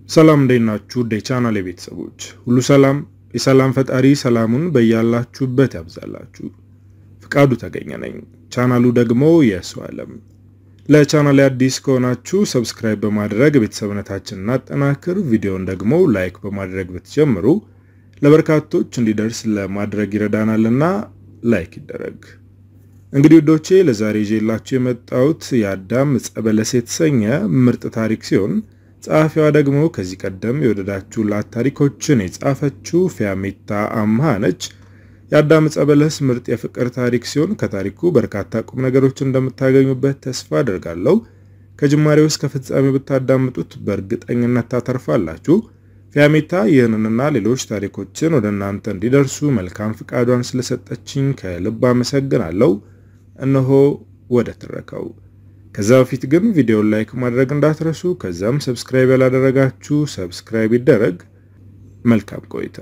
ሰላም እንዴት ናችሁ? የቻናሌ ቤተሰቦች ሁሉ ሰላም፣ የሰላም ፈጣሪ ሰላሙን በያላችሁበት ያብዛላችሁ። ፍቃዱ ተገኘ ነኝ። ቻናሉ ደግሞ የሰው ዓለም። ለቻናሌ አዲስ ከሆናችሁ ሰብስክራይብ በማድረግ ቤተሰብነታችንን እናጠናክር። ቪዲዮን ደግሞ ላይክ በማድረግ ብትጀምሩ ለበርካቶች እንዲደርስ ለማድረግ ይረዳናልና ላይክ ይደረግ። እንግዲህ ውዶቼ ለዛሬ ይዤላችሁ የመጣሁት የአዳም ዕፀ በለስ የተሰኘ ምርጥ ታሪክ ሲሆን ጸሐፊዋ ደግሞ ከዚህ ቀደም የወደዳችሁላት ታሪኮችን የጻፈችው ፊያሜታ አምሃ ነች። የአዳም ዕፀ በለስ ምርጥ የፍቅር ታሪክ ሲሆን ከታሪኩ በርካታ ቁም ነገሮችን እንደምታገኙበት ተስፋ አድርጋለሁ። ከጅማሬው እስከ ፍጻሜው ብታዳምጡት በእርግጠኝነት ታተርፋላችሁ። ፊያሜታ ይህንንና ሌሎች ታሪኮችን ወደ እናንተ እንዲደርሱ መልካም ፍቃዷን ስለሰጠችኝ ከልብ አመሰግናለሁ። እነሆ ወደ ትረካው። ከዛ በፊት ግን ቪዲዮን ላይክ ማድረግ እንዳትረሱ። ከዛም ሰብስክራይብ ያላደረጋችሁ ሰብስክራይብ ይደረግ። መልካም ቆይታ።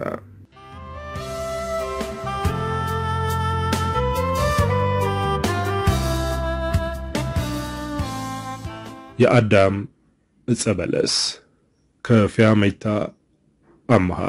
የአዳም ዕፀ በለስ ከፊያሜታ አምሃ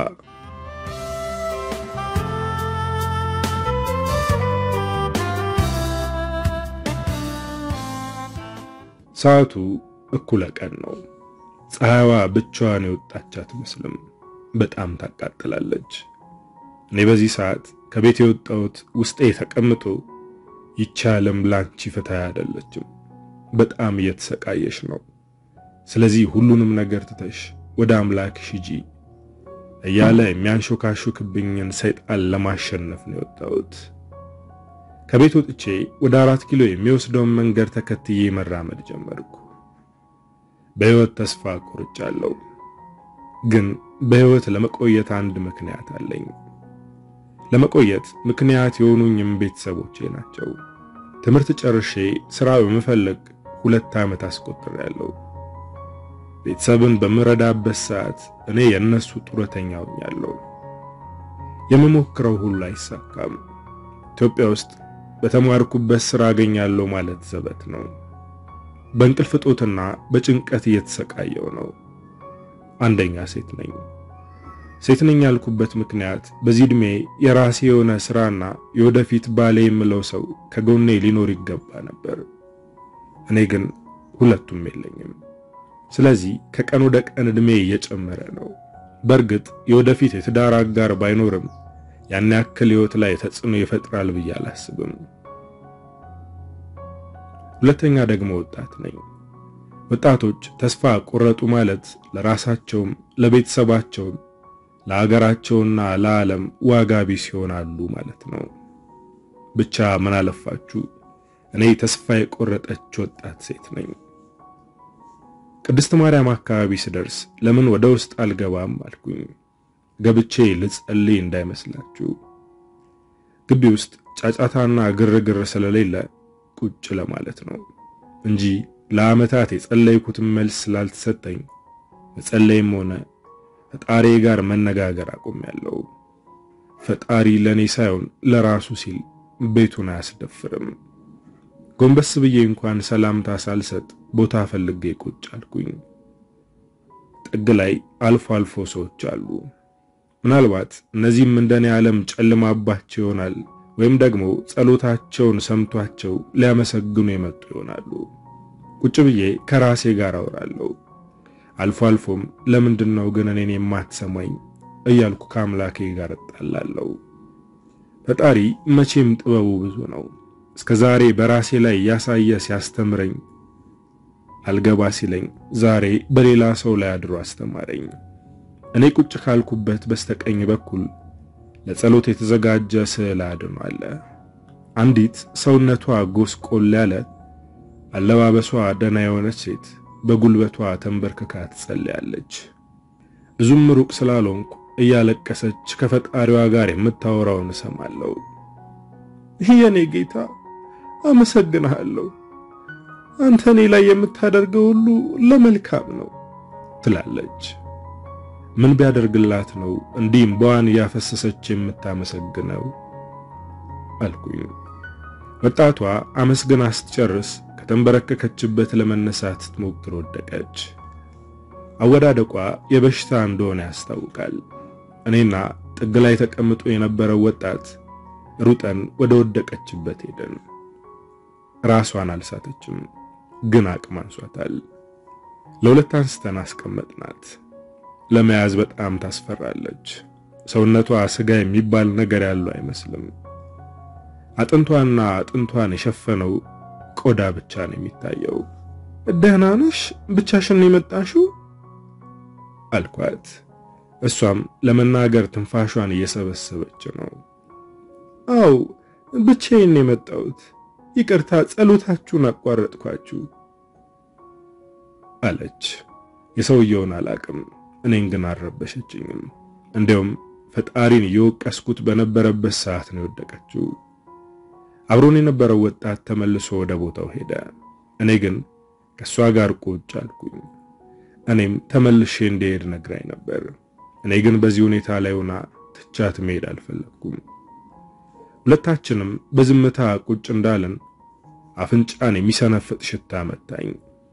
ሰዓቱ እኩለ ቀን ነው። ፀሐይዋ ብቻዋን የወጣች አትመስልም። በጣም ታቃጥላለች። እኔ በዚህ ሰዓት ከቤት የወጣሁት ውስጤ ተቀምጦ ይቺ ዓለም ላንቺ ፍትሃ አይደለችም፣ በጣም እየተሰቃየሽ ነው። ስለዚህ ሁሉንም ነገር ትተሽ ወደ አምላክሽ ሂጂ እያለ የሚያንሾካሹክብኝን ሰይጣን ለማሸነፍ ነው የወጣሁት። ከቤት ወጥቼ ወደ አራት ኪሎ የሚወስደውን መንገድ ተከትዬ መራመድ ጀመርኩ። በሕይወት ተስፋ ቆርጫለሁ፣ ግን በሕይወት ለመቆየት አንድ ምክንያት አለኝ። ለመቆየት ምክንያት የሆኑኝም ቤተሰቦቼ ናቸው። ትምህርት ጨርሼ ሥራ በመፈለግ ሁለት ዓመት አስቆጥሬያለሁ። ቤተሰብን በምረዳበት ሰዓት እኔ የእነሱ ጡረተኛ ሆኛለሁ። የምሞክረው ሁሉ አይሳካም። ኢትዮጵያ ውስጥ በተማርኩበት ሥራ አገኛለሁ ማለት ዘበት ነው። በእንቅልፍ እጦትና በጭንቀት እየተሰቃየው ነው። አንደኛ ሴት ነኝ። ሴት ነኝ ያልኩበት ምክንያት በዚህ ዕድሜ የራሴ የሆነ ሥራና የወደፊት ባሌ የምለው ሰው ከጎኔ ሊኖር ይገባ ነበር። እኔ ግን ሁለቱም የለኝም። ስለዚህ ከቀን ወደ ቀን ዕድሜ እየጨመረ ነው። በእርግጥ የወደፊት የትዳር አጋር ባይኖርም ያን ያክል ሕይወት ላይ ተጽዕኖ ይፈጥራል ብዬ አላስብም። ሁለተኛ ደግሞ ወጣት ነኝ። ወጣቶች ተስፋ ቆረጡ ማለት ለራሳቸውም ለቤተሰባቸውም ለሀገራቸውና ለዓለም ዋጋ ቢስ ይሆናሉ ማለት ነው። ብቻ ምን አለፋችሁ እኔ ተስፋ የቆረጠች ወጣት ሴት ነኝ። ቅድስት ማርያም አካባቢ ስደርስ ለምን ወደ ውስጥ አልገባም አልኩኝ። ገብቼ ልጸልይ እንዳይመስላችሁ። ግቢ ውስጥ ጫጫታና ግርግር ስለሌለ ቁጭ ለማለት ነው እንጂ ለዓመታት የጸለይኩትን መልስ ስላልተሰጠኝ መጸለይም ሆነ ፈጣሪ ጋር መነጋገር አቁሜያለሁ። ፈጣሪ ለኔ ሳይሆን ለራሱ ሲል ቤቱን አያስደፍርም። ጎንበስ ብዬ እንኳን ሰላምታ ሳልሰጥ ቦታ ፈልጌ ቁጭ አልኩኝ። ጥግ ላይ አልፎ አልፎ ሰዎች አሉ። ምናልባት እነዚህም እንደኔ ዓለም ጨልማባቸው ይሆናል ወይም ደግሞ ጸሎታቸውን ሰምቷቸው ሊያመሰግኑ የመጡ ይሆናሉ። ቁጭ ብዬ ከራሴ ጋር አወራለሁ። አልፎ አልፎም ለምንድን ነው ግን እኔን የማትሰማኝ እያልኩ ከአምላኬ ጋር እጣላለሁ። ፈጣሪ መቼም ጥበቡ ብዙ ነው። እስከ ዛሬ በራሴ ላይ ያሳየ ሲያስተምረኝ አልገባ ሲለኝ ዛሬ በሌላ ሰው ላይ አድሮ አስተማረኝ። እኔ ቁጭ ካልኩበት በስተቀኝ በኩል ለጸሎት የተዘጋጀ ስዕል አድኖ አለ። አንዲት ሰውነቷ ጎስቆል ያለ አለባበሷ ደህና የሆነች ሴት በጉልበቷ ተንበርክካ ትጸልያለች። ብዙም ሩቅ ስላልሆንኩ እያለቀሰች ከፈጣሪዋ ጋር የምታወራውን እሰማለሁ። ይህ የኔ ጌታ አመሰግንሃለሁ፣ አንተ እኔ ላይ የምታደርገው ሁሉ ለመልካም ነው ትላለች። ምን ቢያደርግላት ነው እንዲህ እምባዋን እያፈሰሰች የምታመሰግነው አልኩኝ። ወጣቷ አመስግና ስትጨርስ ከተንበረከከችበት ለመነሳት ስትሞክር ወደቀች። አወዳደቋ የበሽታ እንደሆነ ያስታውቃል። እኔና ጥግ ላይ ተቀምጦ የነበረው ወጣት ሩጠን ወደ ወደቀችበት ሄደን። ራሷን አልሳተችም፣ ግን አቅም አንሷታል። ለሁለት አንስተን አስቀመጥናት። ለመያዝ በጣም ታስፈራለች። ሰውነቷ ስጋ የሚባል ነገር ያለው አይመስልም። አጥንቷና አጥንቷን የሸፈነው ቆዳ ብቻ ነው የሚታየው። ደህና ነሽ? ብቻሽን የመጣሽው አልኳት። እሷም ለመናገር ትንፋሿን እየሰበሰበች ነው። አው ብቻዬን የመጣሁት ይቅርታ፣ ጸሎታችሁን አቋረጥኳችሁ አለች። የሰውየውን አላቅም፣ እኔን ግን አልረበሸችኝም። እንዲያውም ፈጣሪን እየወቀስኩት በነበረበት ሰዓት ነው የወደቀችው። አብሮን የነበረው ወጣት ተመልሶ ወደ ቦታው ሄደ። እኔ ግን ከእሷ ጋር ቁጭ አልኩኝ። እኔም ተመልሼ እንድሄድ ነግራኝ ነበር። እኔ ግን በዚህ ሁኔታ ላይ ሆና ትቻት መሄድ አልፈለግኩም። ሁለታችንም በዝምታ ቁጭ እንዳለን አፍንጫን የሚሰነፍጥ ሽታ መታኝ።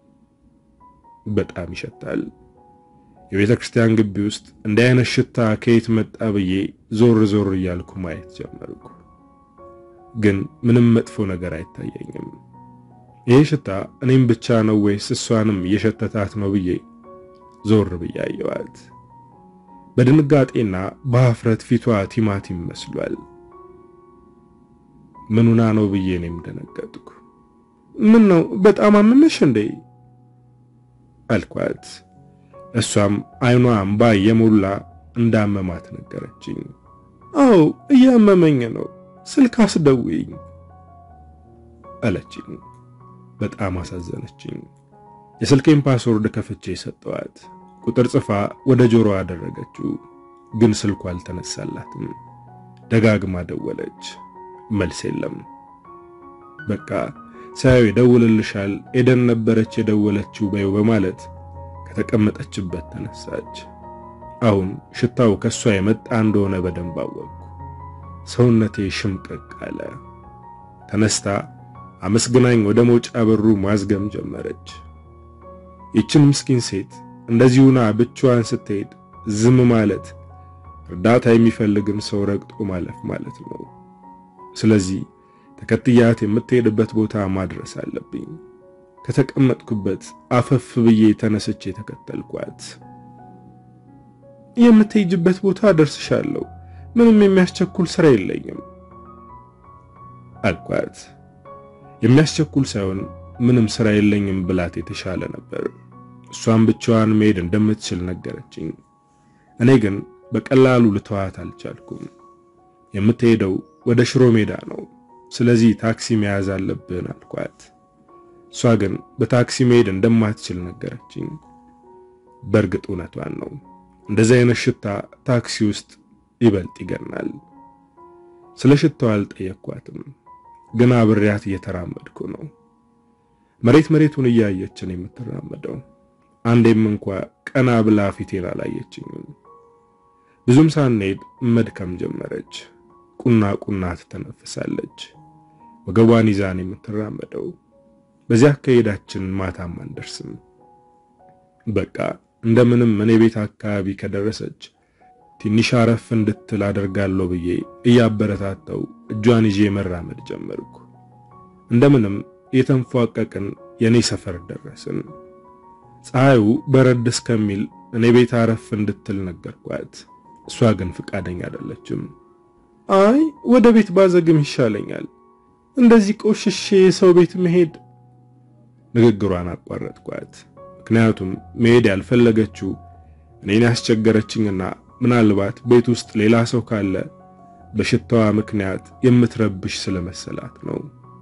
በጣም ይሸታል። የቤተ ክርስቲያን ግቢ ውስጥ እንዲህ አይነት ሽታ ከየት መጣ ብዬ ዞር ዞር እያልኩ ማየት ጀመርኩ። ግን ምንም መጥፎ ነገር አይታየኝም። ይህ ሽታ እኔም ብቻ ነው ወይስ እሷንም እየሸተታት ነው ብዬ ዞር ብዬ አየዋት። በድንጋጤና በሀፍረት ፊቷ ቲማቲም መስሏል። ምኑና ነው ብዬ እኔም ደነገጥኩ። ምን ነው በጣም አመመሽ እንዴ አልኳት። እሷም አይኗ እምባ እየሞላ እንዳመማት ነገረችኝ። አዎ እያመመኝ ነው፣ ስልክ አስደውይኝ አለችኝ። በጣም አሳዘነችኝ። የስልኬን ፓስወርድ ከፍቼ ሰጠዋት። ቁጥር ጽፋ ወደ ጆሮ አደረገችው፣ ግን ስልኩ አልተነሳላትም። ደጋግማ ደወለች፣ መልስ የለም። በቃ ሳያው ይደውልልሻል፣ ኤደን ነበረች የደወለችው በይው በማለት ከተቀመጠችበት ተነሳች። አሁን ሽታው ከሷ የመጣ እንደሆነ በደንብ አወቅኩ። ሰውነቴ ሽምቅቅ አለ። ተነስታ አመስግናኝ ወደ መውጫ በሩ ማዝገም ጀመረች። ይችን ምስኪን ሴት እንደዚሁና ብቻዋን ስትሄድ ዝም ማለት እርዳታ የሚፈልግን ሰው ረግጦ ማለፍ ማለት ነው። ስለዚህ ተከትያት የምትሄድበት ቦታ ማድረስ አለብኝ። ከተቀመጥኩበት አፈፍ ብዬ ተነስቼ ተከተልኳት። የምትሄጅበት ቦታ ደርስሻለሁ፣ ምንም የሚያስቸኩል ስራ የለኝም አልኳት። የሚያስቸኩል ሳይሆን ምንም ስራ የለኝም ብላት የተሻለ ነበር። እሷን ብቻዋን መሄድ እንደምትችል ነገረችኝ። እኔ ግን በቀላሉ ልተዋት አልቻልኩም። የምትሄደው ወደ ሽሮ ሜዳ ነው፣ ስለዚህ ታክሲ መያዝ አለብን አልኳት። እሷ ግን በታክሲ መሄድ እንደማትችል ነገረችኝ። በእርግጥ እውነቷን ነው። እንደዚህ አይነት ሽታ ታክሲ ውስጥ ይበልጥ ይገናል። ስለ ሽታው አልጠየኳትም፣ ግን አብሬያት እየተራመድኩ ነው። መሬት መሬቱን እያየችን የምትራመደው አንዴም እንኳ ቀና ብላ ፊቴን አላየችኝም። ብዙም ሳንሄድ መድከም ጀመረች። ቁና ቁና ትተነፍሳለች። ወገቧን ይዛን የምትራመደው በዚያ አካሄዳችን ማታም አንደርስም። በቃ እንደምንም እኔ ቤት አካባቢ ከደረሰች ትንሽ አረፍ እንድትል አደርጋለሁ ብዬ እያበረታተው እጇን ይዤ መራመድ ጀመርኩ። እንደምንም የተንፏቀቅን የኔ ሰፈር ደረስን። ፀሐዩ በረድ እስከሚል እኔ ቤት አረፍ እንድትል ነገርኳት። እሷ ግን ፍቃደኛ አይደለችም። አይ ወደ ቤት ባዘግም ይሻለኛል፣ እንደዚህ ቆሽሼ የሰው ቤት መሄድ። ንግግሯን አቋረጥኳት። ምክንያቱም መሄድ ያልፈለገችው እኔን ያስቸገረችኝና ምናልባት ቤት ውስጥ ሌላ ሰው ካለ በሽታዋ ምክንያት የምትረብሽ ስለመሰላት ነው።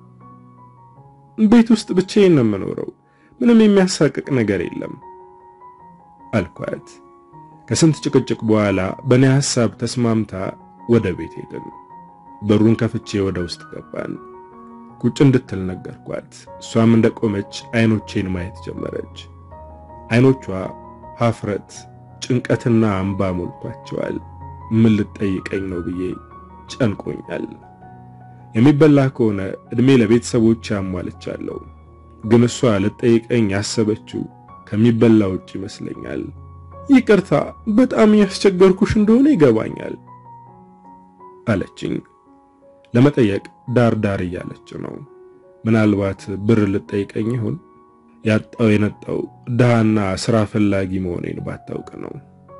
ቤት ውስጥ ብቻዬን ነው የምኖረው፣ ምንም የሚያሳቅቅ ነገር የለም አልኳት። ከስንት ጭቅጭቅ በኋላ በእኔ ሐሳብ ተስማምታ ወደ ቤት ሄድን። በሩን ከፍቼ ወደ ውስጥ ገባን። ቁጭ እንድትል ነገርኳት። እሷም እንደቆመች አይኖቼን ማየት ጀመረች። አይኖቿ ሀፍረት፣ ጭንቀትና እንባ ሞልቷቸዋል። ምን ልትጠይቀኝ ነው ብዬ ጨንቆኛል። የሚበላ ከሆነ እድሜ ለቤተሰቦች አሟልቻለሁ። ግን እሷ ልትጠይቀኝ ያሰበችው ከሚበላ ውጭ ይመስለኛል። ይቅርታ በጣም ያስቸገርኩሽ እንደሆነ ይገባኛል አለችኝ። ለመጠየቅ ዳር ዳር እያለች ነው። ምናልባት ብር ልጠይቀኝ ይሆን? ያጣው የነጣው ድሃና ስራ ፈላጊ መሆኔን ባታውቅ ነው።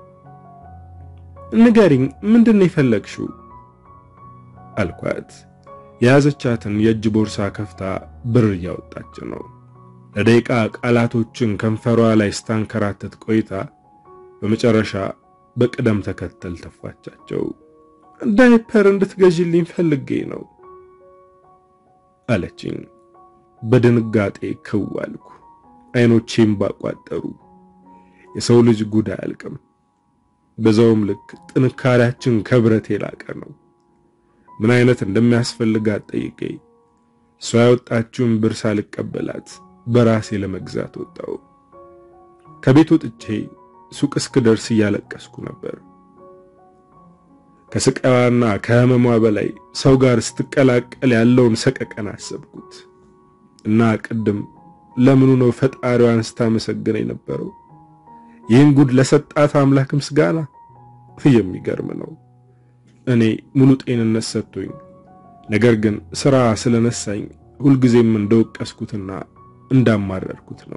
ንገሪኝ፣ ምንድን ነው የፈለግሽው? አልኳት። የያዘቻትን የእጅ ቦርሳ ከፍታ ብር እያወጣች ነው። ለደቂቃ ቃላቶችን ከንፈሯ ላይ ስታንከራተት ቆይታ በመጨረሻ በቅደም ተከተል ተፋቻቸው። ዳይፐር እንድትገዥልኝ ፈልጌ ነው አለችኝ። በድንጋጤ ክው አልኩ። አይኖቼም ባቋጠሩ። የሰው ልጅ ጉድ አያልቅም። በዛውም ልክ ጥንካሬያችን ከብረት የላቀ ነው። ምን አይነት እንደሚያስፈልጋት ጠይቄ እሷ ያወጣችውን ብር ሳልቀበላት በራሴ ለመግዛት ወጣው። ከቤት ወጥቼ ሱቅ እስክደርስ እያለቀስኩ ነበር። ከስቃዋና ከህመሟ በላይ ሰው ጋር ስትቀላቀል ያለውን ሰቀቀን አሰብኩት እና ቅድም ለምኑ ነው ፈጣሪዋን ስታመሰግን የነበረው? ይህን ጉድ ለሰጣት አምላክ ምስጋና። የሚገርም ነው። እኔ ሙሉ ጤንነት ሰጥቶኝ፣ ነገር ግን ስራ ስለነሳኝ ሁልጊዜም እንደወቀስኩትና እንዳማረርኩት ነው።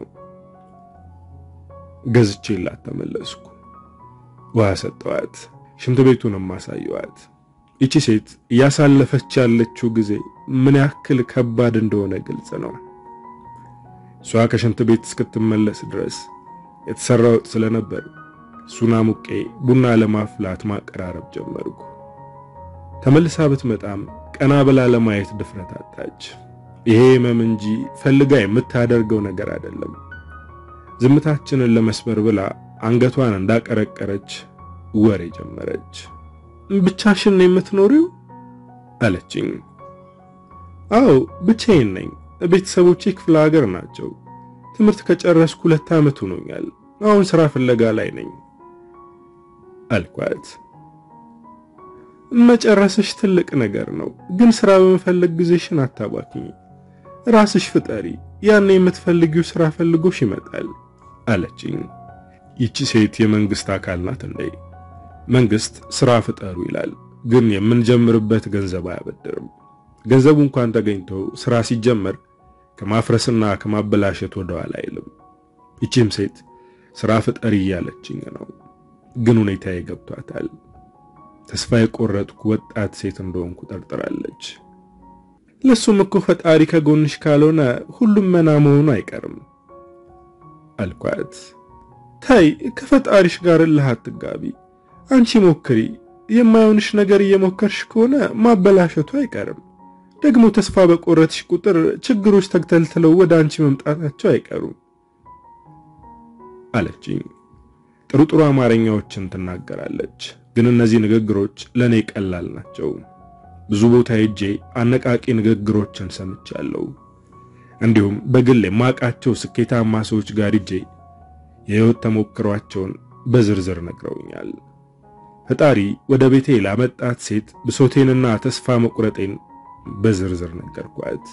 ገዝቼላት ተመለስኩ። ውሃ ሰጠዋት። ሽንት ቤቱንም አሳየዋት። ይቺ ሴት እያሳለፈች ያለችው ጊዜ ምን ያክል ከባድ እንደሆነ ግልጽ ነው። እሷ ከሽንት ቤት እስክትመለስ ድረስ የተሰራ ወጥ ስለነበር እሱን አሙቄ ቡና ለማፍላት ማቀራረብ ጀመርኩ። ተመልሳ ብትመጣም ቀና ብላ ለማየት ድፍረት አጣች። ይሄ ህመም እንጂ ፈልጋ የምታደርገው ነገር አይደለም። ዝምታችንን ለመስበር ብላ አንገቷን እንዳቀረቀረች ወሬ ጀመረች። ብቻሽን ነው የምትኖሪው? አለችኝ። አዎ ብቻዬን ነኝ። ቤተሰቦቼ ክፍለ ሀገር ናቸው። ትምህርት ከጨረስኩ ሁለት ዓመት ሆኖኛል። አሁን ስራ ፍለጋ ላይ ነኝ አልኳት። መጨረስሽ ትልቅ ነገር ነው፣ ግን ስራ በመፈለግ ጊዜሽን አታባክኝ። ራስሽ ፍጠሪ፣ ያን የምትፈልጊው ስራ ፈልጎሽ ይመጣል አለችኝ። ይቺ ሴት የመንግስት አካል ናት እንዴ? መንግስት ስራ ፍጠሩ ይላል፣ ግን የምንጀምርበት ገንዘብ አያበድርም። ገንዘቡ እንኳን ተገኝቶ ስራ ሲጀመር ከማፍረስና ከማበላሸት ወደኋላ አይልም። ይቺም ሴት ስራ ፍጠሪ እያለችኝ ነው፣ ግን ሁኔታዬ ገብቷታል። ተስፋ የቆረጥኩ ወጣት ሴት እንደሆንኩ ጠርጥራለች። ለሱም እኮ ፈጣሪ ከጎንሽ ካልሆነ ሁሉም መና መሆኑ አይቀርም አልኳት። ታይ ከፈጣሪሽ ጋር እልህ አትጋቢ። አንቺ ሞክሪ። የማይሆንሽ ነገር እየሞከርሽ ከሆነ ማበላሸቱ አይቀርም። ደግሞ ተስፋ በቆረጥሽ ቁጥር ችግሮች ተግተልትለው ወደ አንቺ መምጣታቸው አይቀሩም አለችኝ። ጥሩ ጥሩ አማርኛዎችን ትናገራለች፣ ግን እነዚህ ንግግሮች ለእኔ ቀላል ናቸው። ብዙ ቦታ ሄጄ አነቃቂ ንግግሮችን ሰምቻለሁ። እንዲሁም በግል የማውቃቸው ስኬታማ ሰዎች ጋር ሄጄ የህይወት ተሞክሯቸውን በዝርዝር ነግረውኛል። ፈጣሪ ወደ ቤቴ ላመጣት ሴት ብሶቴንና ተስፋ መቁረጤን በዝርዝር ነገርኳት።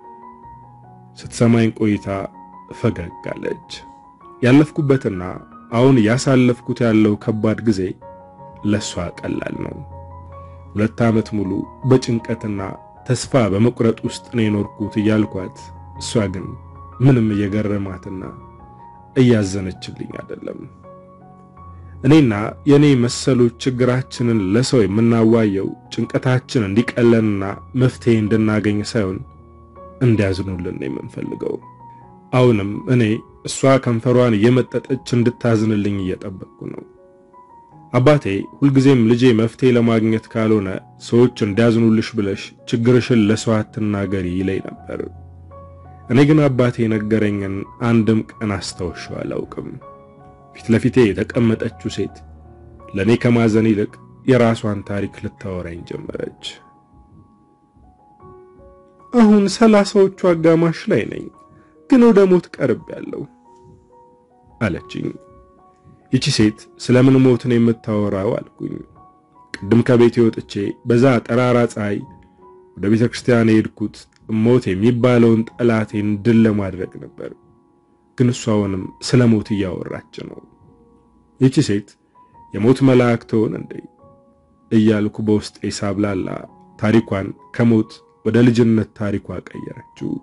ስትሰማኝ ቆይታ ፈገግ አለች። ያለፍኩበትና አሁን ያሳለፍኩት ያለው ከባድ ጊዜ ለሷ ቀላል ነው። ሁለት ዓመት ሙሉ በጭንቀትና ተስፋ በመቁረጥ ውስጥ ነው የኖርኩት እያልኳት፣ እሷ ግን ምንም እየገረማትና እያዘነችልኝ አይደለም። እኔና የኔ መሰሎች ችግራችንን ለሰው የምናዋየው ጭንቀታችን እንዲቀለንና መፍትሄ እንድናገኝ ሳይሆን እንዲያዝኑልን ነው የምንፈልገው። አሁንም እኔ እሷ ከንፈሯን እየመጠጠች እንድታዝንልኝ እየጠበቅኩ ነው። አባቴ ሁልጊዜም ልጄ መፍትሄ ለማግኘት ካልሆነ ሰዎች እንዲያዝኑልሽ ብለሽ ችግርሽን ለሰው አትናገሪ ይለኝ ነበር። እኔ ግን አባቴ የነገረኝን አንድም ቀን አስታውሻው አላውቅም። ፊት ለፊቴ የተቀመጠችው ሴት ለእኔ ከማዘን ይልቅ የራሷን ታሪክ ልታወራኝ ጀመረች። አሁን ሰላሳዎቹ አጋማሽ ላይ ነኝ፣ ግን ወደ ሞት ቀርቤያለሁ አለችኝ። ይቺ ሴት ስለምን ሞት ነው የምታወራው አልኩኝ። ቅድም ከቤቴ ወጥቼ በዛ ጠራራ ፀሐይ ወደ ቤተ ክርስቲያን የሄድኩት ሞት የሚባለውን ጠላቴን ድል ለማድረግ ነበር። ግን እሷውንም ስለ ሞት እያወራች ነው። ይቺ ሴት የሞት መልአክ ትሆን እንዴ እያልኩ በውስጤ ሳብላላ ታሪኳን ከሞት ወደ ልጅነት ታሪኳ ቀየረችው።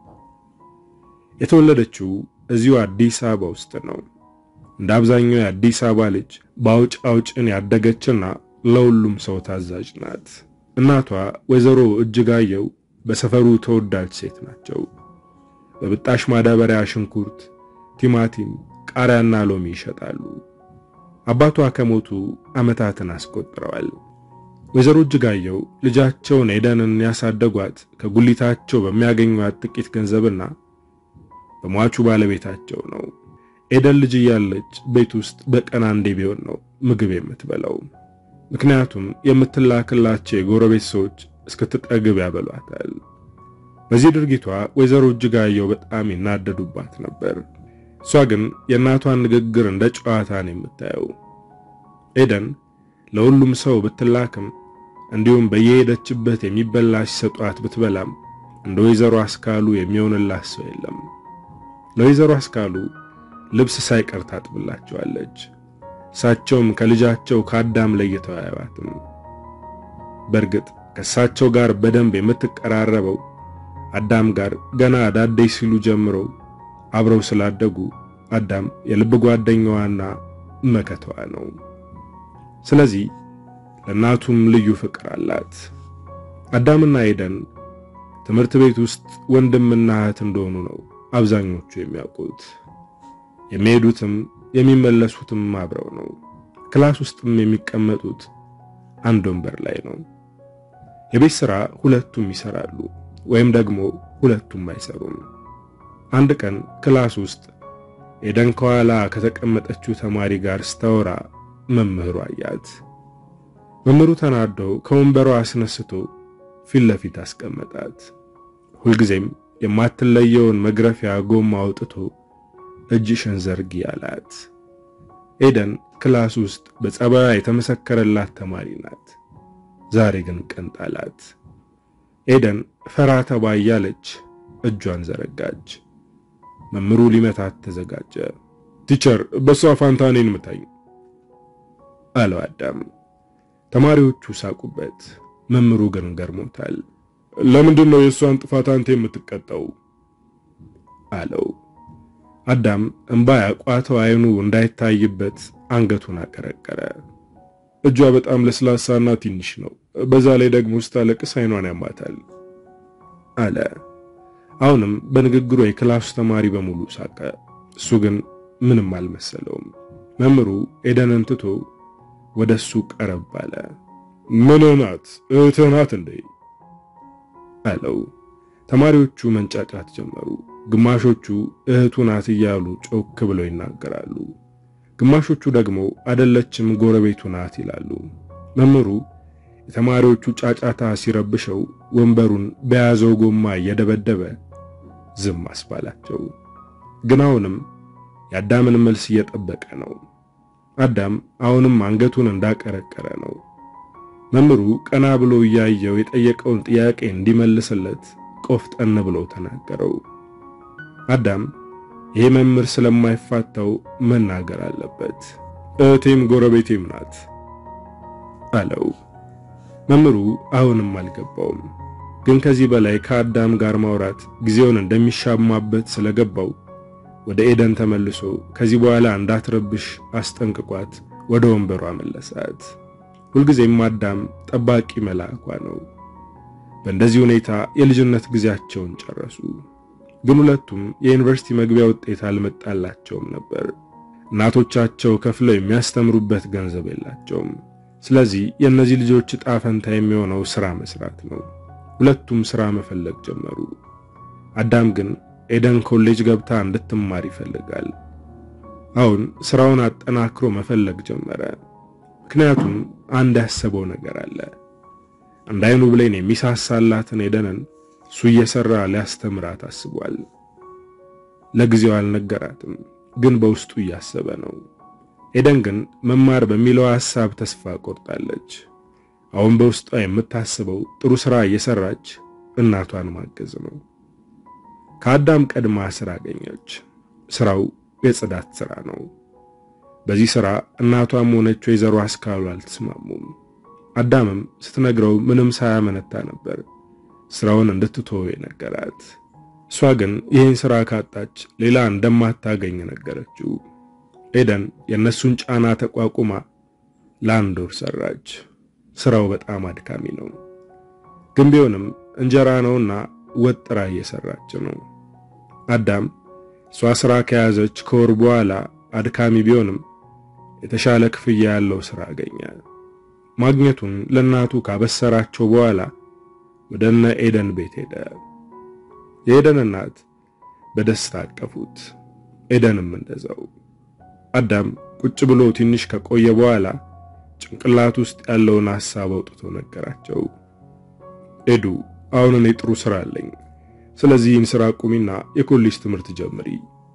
የተወለደችው እዚሁ አዲስ አበባ ውስጥ ነው። እንደ አብዛኛው የአዲስ አበባ ልጅ በአውጭ አውጭን ያደገችና ለሁሉም ሰው ታዛዥ ናት። እናቷ ወይዘሮ እጅጋየው በሰፈሩ ተወዳጅ ሴት ናቸው። በብጣሽ ማዳበሪያ ሽንኩርት፣ ቲማቲም፣ ቃሪያና ሎሚ ይሸጣሉ። አባቷ ከሞቱ ዓመታትን አስቆጥረዋል። ወይዘሮ እጅጋየው ልጃቸውን ኤደንን ያሳደጓት ከጉሊታቸው በሚያገኟት ጥቂት ገንዘብና በሟቹ ባለቤታቸው ነው። ኤደን ልጅ እያለች ቤት ውስጥ በቀን አንዴ ቢሆን ነው ምግብ የምትበላው። ምክንያቱም የምትላክላቸው የጎረቤት ሰዎች እስክትጠግብ ያበሏታል። በዚህ ድርጊቷ ወይዘሮ እጅጋየው በጣም ይናደዱባት ነበር። እሷ ግን የእናቷን ንግግር እንደ ጨዋታ ነው የምታየው። ኤደን ለሁሉም ሰው ብትላክም እንዲሁም በየሄደችበት የሚበላ ሲሰጧት ብትበላም እንደ ወይዘሮ አስካሉ የሚሆንላት ሰው የለም። ለወይዘሮ አስካሉ ልብስ ሳይቀር ታጥብላቸዋለች። እሳቸውም ከልጃቸው ከአዳም ለይተው አያዩዋትም። በእርግጥ ከእሳቸው ጋር በደንብ የምትቀራረበው አዳም ጋር ገና ዳዴ ሲሉ ጀምሮ አብረው ስላደጉ አዳም የልብ ጓደኛዋና መከተዋ ነው። ስለዚህ ለእናቱም ልዩ ፍቅር አላት። አዳምና ኤደን ትምህርት ቤት ውስጥ ወንድምና እህት እንደሆኑ ነው አብዛኞቹ የሚያውቁት። የሚሄዱትም የሚመለሱትም አብረው ነው። ክላስ ውስጥም የሚቀመጡት አንድ ወንበር ላይ ነው። የቤት ሥራ ሁለቱም ይሰራሉ ወይም ደግሞ ሁለቱም አይሰሩም። አንድ ቀን ክላስ ውስጥ ኤደን ከኋላ ከተቀመጠችው ተማሪ ጋር ስታወራ መምህሩ አያት። መምህሩ ተናዶ ከወንበሯ አስነስቶ ፊት ለፊት አስቀመጣት። ሁልጊዜም የማትለየውን መግረፊያ ጎማ አውጥቶ እጅሽን ዘርጊ አላት። ኤደን ክላስ ውስጥ በጸባያ የተመሰከረላት ተማሪ ናት። ዛሬ ግን ቀንጣላት። ኤደን ፈራ ተባ እያለች እጇን ዘረጋች። መምህሩ ሊመታት ተዘጋጀ። ቲቸር፣ በሷ ፋንታ እኔን ምታኝ አለው አዳም። ተማሪዎቹ ሳቁበት። መምህሩ ግን ገርሞታል። ለምንድን ነው የእሷን ጥፋት አንተ የምትቀጣው? አለው። አዳም እንባ ያቋተው አይኑ እንዳይታይበት አንገቱን አቀረቀረ። እጇ በጣም ለስላሳና ትንሽ ነው። በዛ ላይ ደግሞ ስታለቅስ አይኗን ያማታል አለ። አሁንም በንግግሩ የክላሱ ተማሪ በሙሉ ሳቀ። እሱ ግን ምንም አልመሰለውም። መምህሩ ኤደንን ትቶ ወደ እሱ ቀረብ አለ። ምን ናት? እህትህ ናት እንዴ? አለው። ተማሪዎቹ መንጫጫት ጀመሩ። ግማሾቹ እህቱ ናት እያሉ ጮክ ብለው ይናገራሉ። ግማሾቹ ደግሞ አደለችም ጎረቤቱ ናት ይላሉ። መምህሩ የተማሪዎቹ ጫጫታ ሲረብሸው ወንበሩን በያዘው ጎማ እየደበደበ ዝም አስባላቸው። ግን አሁንም የአዳምን መልስ እየጠበቀ ነው። አዳም አሁንም አንገቱን እንዳቀረቀረ ነው። መምህሩ ቀና ብሎ እያየው የጠየቀውን ጥያቄ እንዲመልስለት ቆፍጠን ብሎ ተናገረው። አዳም ይሄ መምህር ስለማይፋታው መናገር አለበት። እህቴም ጎረቤቴም ናት አለው። መምህሩ አሁንም አልገባውም። ግን ከዚህ በላይ ከአዳም ጋር ማውራት ጊዜውን እንደሚሻማበት ስለገባው ወደ ኤደን ተመልሶ ከዚህ በኋላ እንዳትረብሽ አስጠንቅቋት ወደ ወንበሯ መለሳት። ሁልጊዜም አዳም ጠባቂ መልአኳ ነው። በእንደዚህ ሁኔታ የልጅነት ጊዜያቸውን ጨረሱ። ግን ሁለቱም የዩኒቨርሲቲ መግቢያ ውጤት አልመጣላቸውም ነበር። እናቶቻቸው ከፍለው የሚያስተምሩበት ገንዘብ የላቸውም። ስለዚህ የእነዚህ ልጆች ዕጣ ፈንታ የሚሆነው ሥራ መስራት ነው። ሁለቱም ሥራ መፈለግ ጀመሩ። አዳም ግን ኤደን ኮሌጅ ገብታ እንድትማር ይፈልጋል። አሁን ሥራውን አጠናክሮ መፈለግ ጀመረ። ምክንያቱም አንድ ያሰበው ነገር አለ። አንድ አይኑ ብሌን የሚሳሳላትን ኤደንን እሱ እየሰራ ሊያስተምራት አስቧል። ለጊዜው አልነገራትም፣ ግን በውስጡ እያሰበ ነው። ኤደን ግን መማር በሚለው ሐሳብ ተስፋ ቆርጣለች። አሁን በውስጧ የምታስበው ጥሩ ሥራ እየሰራች እናቷን ማገዝ ነው። ከአዳም ቀድማ ሥራ አገኘች። ሥራው የጽዳት ሥራ ነው። በዚህ ሥራ እናቷም ሆነች ወይዘሮ አስካሉ አልተስማሙም። አዳምም ስትነግረው ምንም ሳያመነታ ነበር ሥራውን እንድትተው የነገራት። እሷ ግን ይህን ሥራ ካጣች ሌላ እንደማታገኝ ነገረችው። ኤደን የእነሱን ጫና ተቋቁማ ለአንድ ወር ሰራች። ሥራው በጣም አድካሚ ነው፣ ግን ቢሆንም እንጀራ ነውና ወጥራ እየሰራች ነው። አዳም እሷ ሥራ ከያዘች ከወር በኋላ አድካሚ ቢሆንም የተሻለ ክፍያ ያለው ሥራ አገኘ። ማግኘቱን ለእናቱ ካበሰራቸው በኋላ ወደ እነ ኤደን ቤት ሄደ። የኤደን እናት በደስታ አቀፉት፣ ኤደንም እንደዛው። አዳም ቁጭ ብሎ ትንሽ ከቆየ በኋላ ጭንቅላት ውስጥ ያለውን ሐሳብ አውጥቶ ነገራቸው። ኤዱ አሁን እኔ ጥሩ ሥራ አለኝ፣ ስለዚህ ይህን ሥራ ቁሚና የኮሌጅ ትምህርት ጀምሪ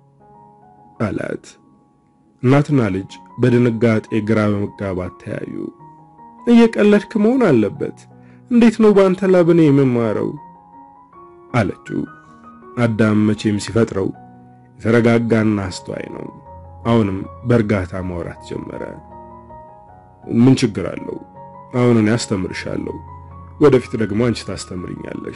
አላት። እናትና ልጅ በድንጋጤ ግራ በመጋባት ተያዩ። እየቀለድክ መሆን አለበት። እንዴት ነው በአንተ ላብ እኔ የምማረው? አለችው። አዳም መቼም ሲፈጥረው የተረጋጋና አስተዋይ ነው። አሁንም በእርጋታ ማውራት ጀመረ። ምን ችግር አለው? አሁን እኔ አስተምርሻለሁ፣ ወደፊት ደግሞ አንቺ ታስተምርኛለሽ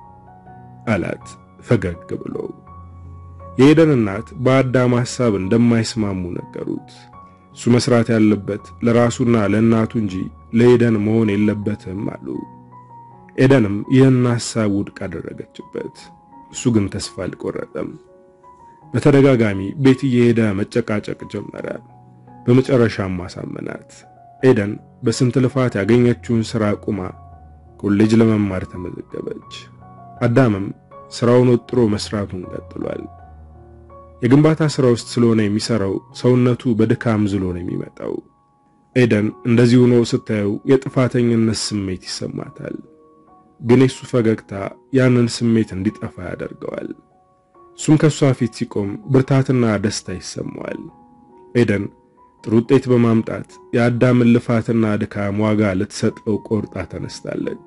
አላት ፈገግ ብሎ። የኤደን እናት በአዳም ሐሳብ እንደማይስማሙ ነገሩት። እሱ መስራት ያለበት ለራሱና ለእናቱ እንጂ ለኤደን መሆን የለበትም አሉ። ኤደንም ይህን ሐሳብ ውድቅ አደረገችበት። እሱ ግን ተስፋ አልቆረጠም። በተደጋጋሚ ቤት እየሄደ መጨቃጨቅ ጀመረ። በመጨረሻም ማሳመናት። ኤደን በስንት ልፋት ያገኘችውን ሥራ ቁማ ኮሌጅ ለመማር ተመዘገበች። አዳምም ሥራውን ወጥሮ መስራቱን ቀጥሏል። የግንባታ ሥራ ውስጥ ስለሆነ የሚሰራው ሰውነቱ በድካም ዝሎ ነው የሚመጣው። ኤደን እንደዚህ ሆኖ ስታየው የጥፋተኝነት ስሜት ይሰማታል። ግን የሱ ፈገግታ ያንን ስሜት እንዲጠፋ ያደርገዋል። እሱም ከሷ ፊት ሲቆም ብርታትና ደስታ ይሰማዋል። ኤደን ጥሩ ውጤት በማምጣት የአዳምን ልፋትና ድካም ዋጋ ልትሰጠው ቆርጣ ተነስታለች።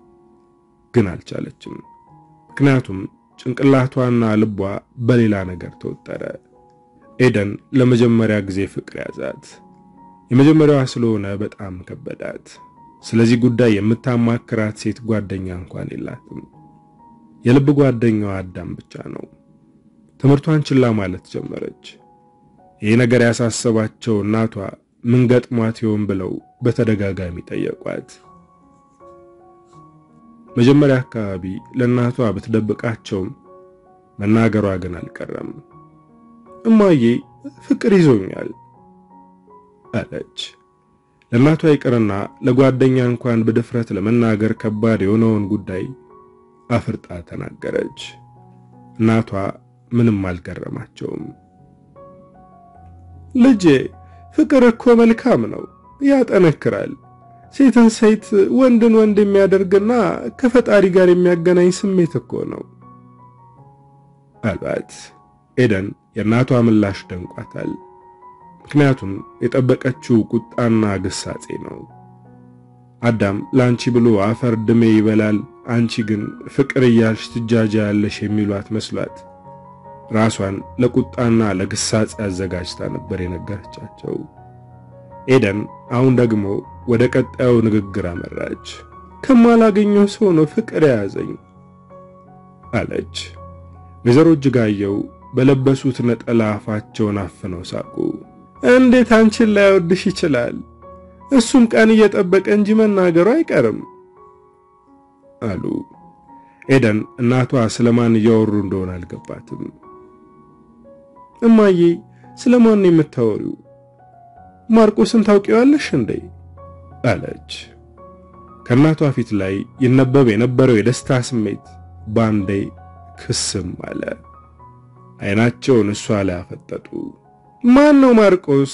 ግን አልቻለችም። ምክንያቱም ጭንቅላቷና ልቧ በሌላ ነገር ተወጠረ። ኤደን ለመጀመሪያ ጊዜ ፍቅር ያዛት። የመጀመሪያዋ ስለሆነ በጣም ከበዳት። ስለዚህ ጉዳይ የምታማክራት ሴት ጓደኛ እንኳን የላትም። የልብ ጓደኛዋ አዳም ብቻ ነው። ትምህርቷን ችላ ማለት ጀመረች። ይህ ነገር ያሳሰባቸው እናቷ ምን ገጥሟት ይሆን ብለው በተደጋጋሚ ጠየቋት። መጀመሪያ አካባቢ ለእናቷ ብትደብቃቸውም መናገሯ ግን አልቀረም። እማዬ ፍቅር ይዞኛል አለች። ለእናቷ ይቅርና ለጓደኛ እንኳን በድፍረት ለመናገር ከባድ የሆነውን ጉዳይ አፍርጣ ተናገረች። እናቷ ምንም አልገረማቸውም። ልጄ ፍቅር እኮ መልካም ነው፣ ያጠነክራል። ሴትን ሴት ወንድን ወንድ የሚያደርግና ከፈጣሪ ጋር የሚያገናኝ ስሜት እኮ ነው አሏት። ኤደን የእናቷ ምላሽ ደንቋታል። ምክንያቱም የጠበቀችው ቁጣና ግሳጼ ነው። አዳም ለአንቺ ብሎ አፈር ድሜ ይበላል፣ አንቺ ግን ፍቅር እያልሽ ትጃጃ ያለሽ የሚሏት መስሏት ራሷን ለቁጣና ለግሳጼ አዘጋጅታ ነበር የነገረቻቸው። ኤደን አሁን ደግሞ ወደ ቀጣዩ ንግግር አመራች። ከማላገኘው ሰው ነው ፍቅር የያዘኝ አለች። ወይዘሮ እጅጋየው በለበሱት ነጠላ አፋቸውን አፍነው ሳቁ። እንዴት አንቺን ላይወድሽ ይችላል? እሱም ቀን እየጠበቀ እንጂ መናገሩ አይቀርም አሉ። ኤደን እናቷ ስለማን እያወሩ እንደሆነ አልገባትም። እማዬ ስለማን ነው የምታወሪው? ማርቆስን ታውቂዋለሽ እንዴ? አለች። ከእናቷ ፊት ላይ ይነበብ የነበረው የደስታ ስሜት ባንዴ ክስም አለ። አይናቸውን እሷ ላይ አፈጠጡ። ማን ነው ማርቆስ?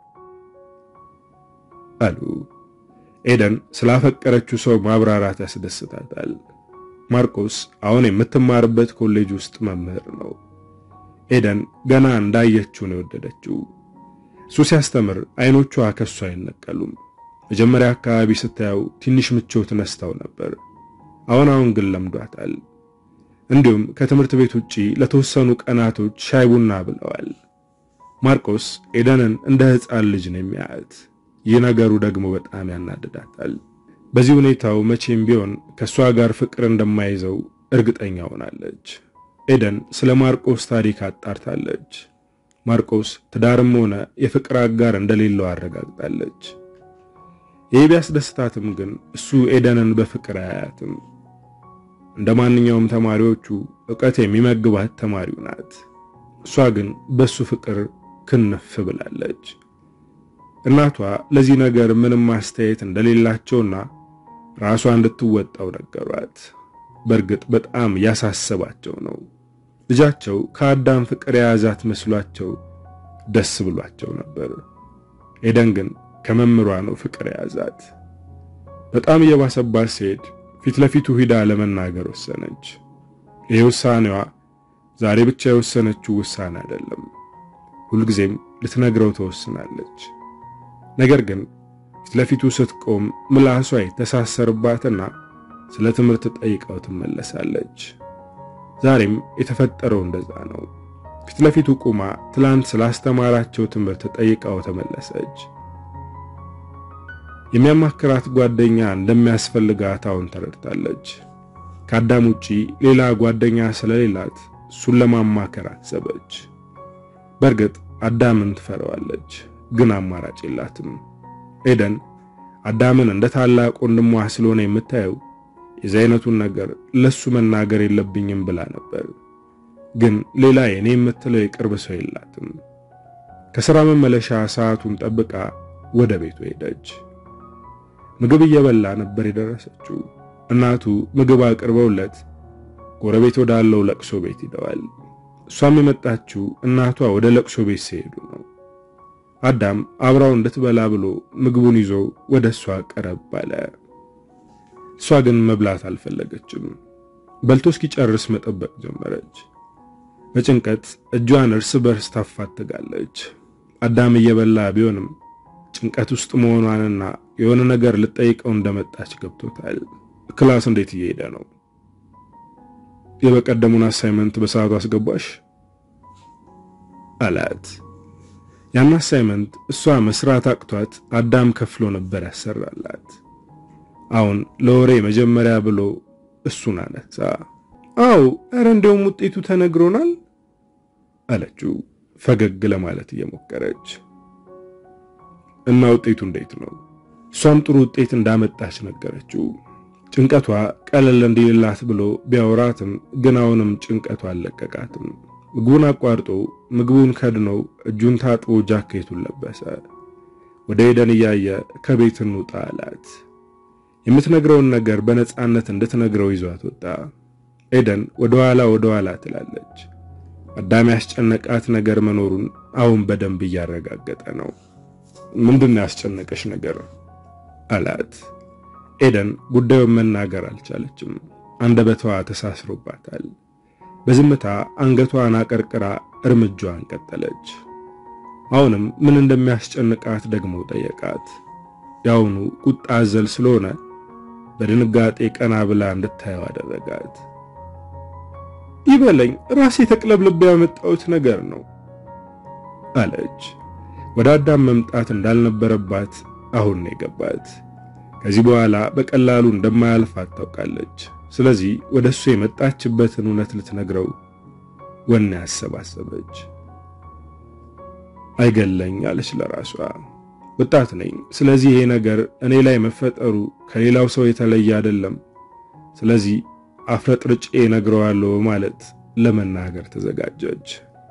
አሉ። ኤደን ስላፈቀረችው ሰው ማብራራት ያስደስታታል። ማርቆስ አሁን የምትማርበት ኮሌጅ ውስጥ መምህር ነው። ኤደን ገና እንዳየችው ነው የወደደችው። እሱ ሲያስተምር አይኖቿ ከሱ አይነቀሉም። መጀመሪያ አካባቢ ስታየው ትንሽ ምቾት ነስታው ነበር። አሁን አሁን ግን ለምዷታል። እንዲሁም ከትምህርት ቤት ውጪ ለተወሰኑ ቀናቶች ሻይ ቡና ብለዋል። ማርቆስ ኤደንን እንደ ሕፃን ልጅ ነው የሚያያት። ይህ ነገሩ ደግሞ በጣም ያናድዳታል። በዚህ ሁኔታው መቼም ቢሆን ከእሷ ጋር ፍቅር እንደማይዘው እርግጠኛ ሆናለች። ኤደን ስለ ማርቆስ ታሪክ አጣርታለች። ማርቆስ ትዳርም ሆነ የፍቅር አጋር እንደሌለው አረጋግጣለች። ይህ ቢያስደስታትም ግን እሱ ኤደንን በፍቅር አያያትም። እንደ ማንኛውም ተማሪዎቹ ዕውቀት የሚመግባት ተማሪው ናት። እሷ ግን በሱ ፍቅር ክንፍ ብላለች። እናቷ ለዚህ ነገር ምንም አስተያየት እንደሌላቸውና ራሷ እንድትወጣው ነገሯት። በእርግጥ በጣም ያሳሰባቸው ነው። ልጃቸው ከአዳም ፍቅር የያዛት መስሏቸው ደስ ብሏቸው ነበር። ኤደን ግን ከመምሯ ነው ፍቅር የያዛት። በጣም እየባሰባት ሲሄድ ፊት ለፊቱ ሂዳ ለመናገር ወሰነች። ይህ ውሳኔዋ ዛሬ ብቻ የወሰነችው ውሳኔ አይደለም። ሁልጊዜም ልትነግረው ተወስናለች። ነገር ግን ፊት ለፊቱ ስትቆም ምላሷ የተሳሰርባትና ስለ ትምህርት ጠይቀው ትመለሳለች። ዛሬም የተፈጠረው እንደዛ ነው። ፊት ለፊቱ ቁማ ትላንት ስላስተማራቸው ትምህርት ጠይቀው ተመለሰች። የሚያማክራት ጓደኛ እንደሚያስፈልጋት አሁን ተረድታለች። ከአዳም ውጪ ሌላ ጓደኛ ስለሌላት እሱን ለማማከር አሰበች። በእርግጥ አዳምን ትፈራዋለች፣ ግን አማራጭ የላትም። ኤደን አዳምን እንደ ታላቅ ወንድሟ ስለሆነ የምታየው የዚህ አይነቱን ነገር ለሱ መናገር የለብኝም ብላ ነበር። ግን ሌላ የኔ የምትለው የቅርብ ሰው የላትም። ከሥራ መመለሻ ሰዓቱን ጠብቃ ወደ ቤቱ ሄደች። ምግብ እየበላ ነበር የደረሰችው። እናቱ ምግብ አቅርበውለት ጎረቤት ወዳለው ለቅሶ ቤት ሂደዋል። እሷም የመጣችው እናቷ ወደ ለቅሶ ቤት ሲሄዱ ነው። አዳም አብራው እንድትበላ ብሎ ምግቡን ይዞ ወደ እሷ ቀረብ አለ። እሷ ግን መብላት አልፈለገችም። በልቶ እስኪጨርስ መጠበቅ ጀመረች። በጭንቀት እጇን እርስ በርስ ታፋትጋለች። አዳም እየበላ ቢሆንም ጭንቀት ውስጥ መሆኗንና የሆነ ነገር ልጠይቀው እንደመጣች ገብቶታል። ክላስ እንዴት እየሄደ ነው? የበቀደሙን አሳይመንት በሰዓቱ አስገባሽ አላት። ያን አሳይመንት እሷ መስራት አቅቷት አዳም ከፍሎ ነበር ያሰራላት። አሁን ለወሬ መጀመሪያ ብሎ እሱን አነሳ። አው ኧረ እንደውም ውጤቱ ተነግሮናል አለችው ፈገግ ለማለት እየሞከረች እና ውጤቱ እንዴት ነው? እሷም ጥሩ ውጤት እንዳመጣች ነገረችው። ጭንቀቷ ቀለል እንዲልላት ብሎ ቢያወራትም ግን አሁንም ጭንቀቷ አልለቀቃትም። ምግቡን አቋርጦ ምግቡን ከድነው እጁን ታጥቦ ጃኬቱን ለበሰ። ወደ ኤደን እያየ ከቤት እንውጣ አላት። የምትነግረውን ነገር በነፃነት እንድትነግረው ይዟት ወጣ። ኤደን ወደ ኋላ ወደ ኋላ ትላለች። አዳም ያስጨነቃት ነገር መኖሩን አሁን በደንብ እያረጋገጠ ነው። ምንድን ያስጨነቀሽ ነገር አላት። ኤደን ጉዳዩን መናገር አልቻለችም። አንደበቷ ተሳስሮባታል። በዝምታ አንገቷን አቀርቅራ እርምጃዋን ቀጠለች። አሁንም ምን እንደሚያስጨንቃት ደግሞ ጠየቃት። ያውኑ ቁጣ አዘል ስለሆነ በድንጋጤ ቀና ብላ እንድታየው አደረጋት። ይበለኝ ራሴ ተቅለብልቤ ያመጣሁት ነገር ነው አለች። ወደ አዳም መምጣት እንዳልነበረባት አሁን ነው የገባት። ከዚህ በኋላ በቀላሉ እንደማያልፋት ታውቃለች። ስለዚህ ወደ እሱ የመጣችበትን እውነት ልትነግረው ወኔ ያሰባሰበች። አይገለኝ አለች ለራሷ። ወጣት ነኝ። ስለዚህ ይሄ ነገር እኔ ላይ መፈጠሩ ከሌላው ሰው የተለየ አይደለም። ስለዚህ አፍረጥርጬ እነግረዋለሁ ማለት ለመናገር ተዘጋጀች።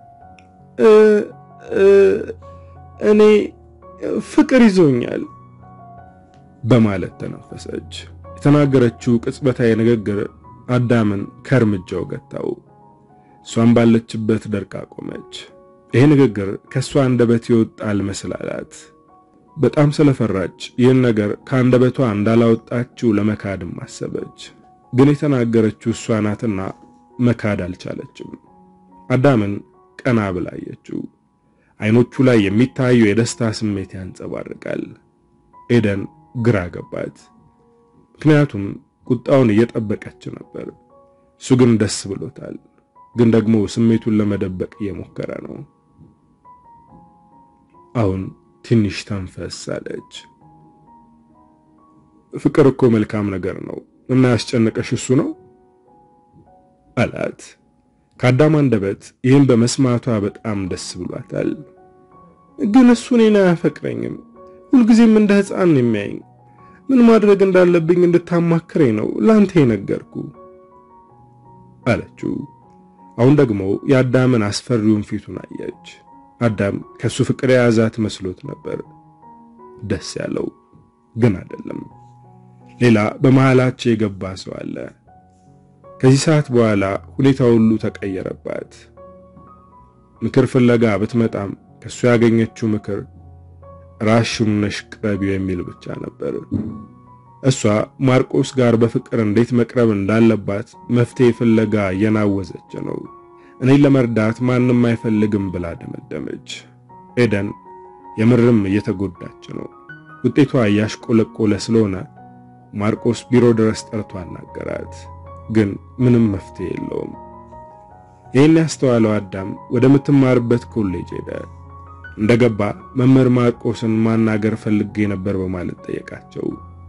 እኔ ፍቅር ይዞኛል በማለት ተነፈሰች። የተናገረችው ቅጽበታዊ ንግግር አዳምን ከእርምጃው ገታው። እሷም ባለችበት ደርቃ ቆመች። ይሄ ንግግር ከእሷ አንደበት የወጣ አልመስላላት። በጣም ስለፈራች ይህን ነገር ከአንደበቷ እንዳላወጣችው ለመካድም አሰበች። ግን የተናገረችው እሷ ናትና መካድ አልቻለችም። አዳምን ቀና ብላ አየችው። አይኖቹ ላይ የሚታየው የደስታ ስሜት ያንጸባርቃል። ኤደን ግራ ገባት። ምክንያቱም ቁጣውን እየጠበቀች ነበር። እሱ ግን ደስ ብሎታል። ግን ደግሞ ስሜቱን ለመደበቅ እየሞከረ ነው። አሁን ትንሽ ተንፈስ አለች። ፍቅር እኮ መልካም ነገር ነው እና ያስጨነቀሽ እሱ ነው አላት። ከአዳም አንደበት ይህን በመስማቷ በጣም ደስ ብሏታል። ግን እሱ እኔን አያፈቅረኝም። ሁልጊዜም እንደ ሕፃን የሚያይኝ ምን ማድረግ እንዳለብኝ እንድታማክረኝ ነው ላንተ የነገርኩ አለችው። አሁን ደግሞ የአዳምን አስፈሪውን ፊቱን አየች። አዳም ከሱ ፍቅር የያዛት መስሎት ነበር ደስ ያለው፣ ግን አይደለም። ሌላ በመሃላቸው የገባ ሰው አለ። ከዚህ ሰዓት በኋላ ሁኔታ ሁሉ ተቀየረባት። ምክር ፍለጋ ብትመጣም ከሱ ያገኘችው ምክር ራሽን ነሽ ቅረቢው የሚል ብቻ ነበር። እሷ ማርቆስ ጋር በፍቅር እንዴት መቅረብ እንዳለባት መፍትሄ ፍለጋ እየናወዘች ነው። እኔን ለመርዳት ማንም አይፈልግም ብላ ደመደመች። ኤደን የምርም እየተጎዳች ነው። ውጤቷ እያሽቆለቆለ ስለሆነ ማርቆስ ቢሮ ድረስ ጠርቶ አናገራት። ግን ምንም መፍትሄ የለውም። ይህን ያስተዋለው አዳም ወደምትማርበት ኮሌጅ ሄደ። እንደገባ መምህር ማርቆስን ማናገር ፈልጌ ነበር በማለት ጠየቃቸው።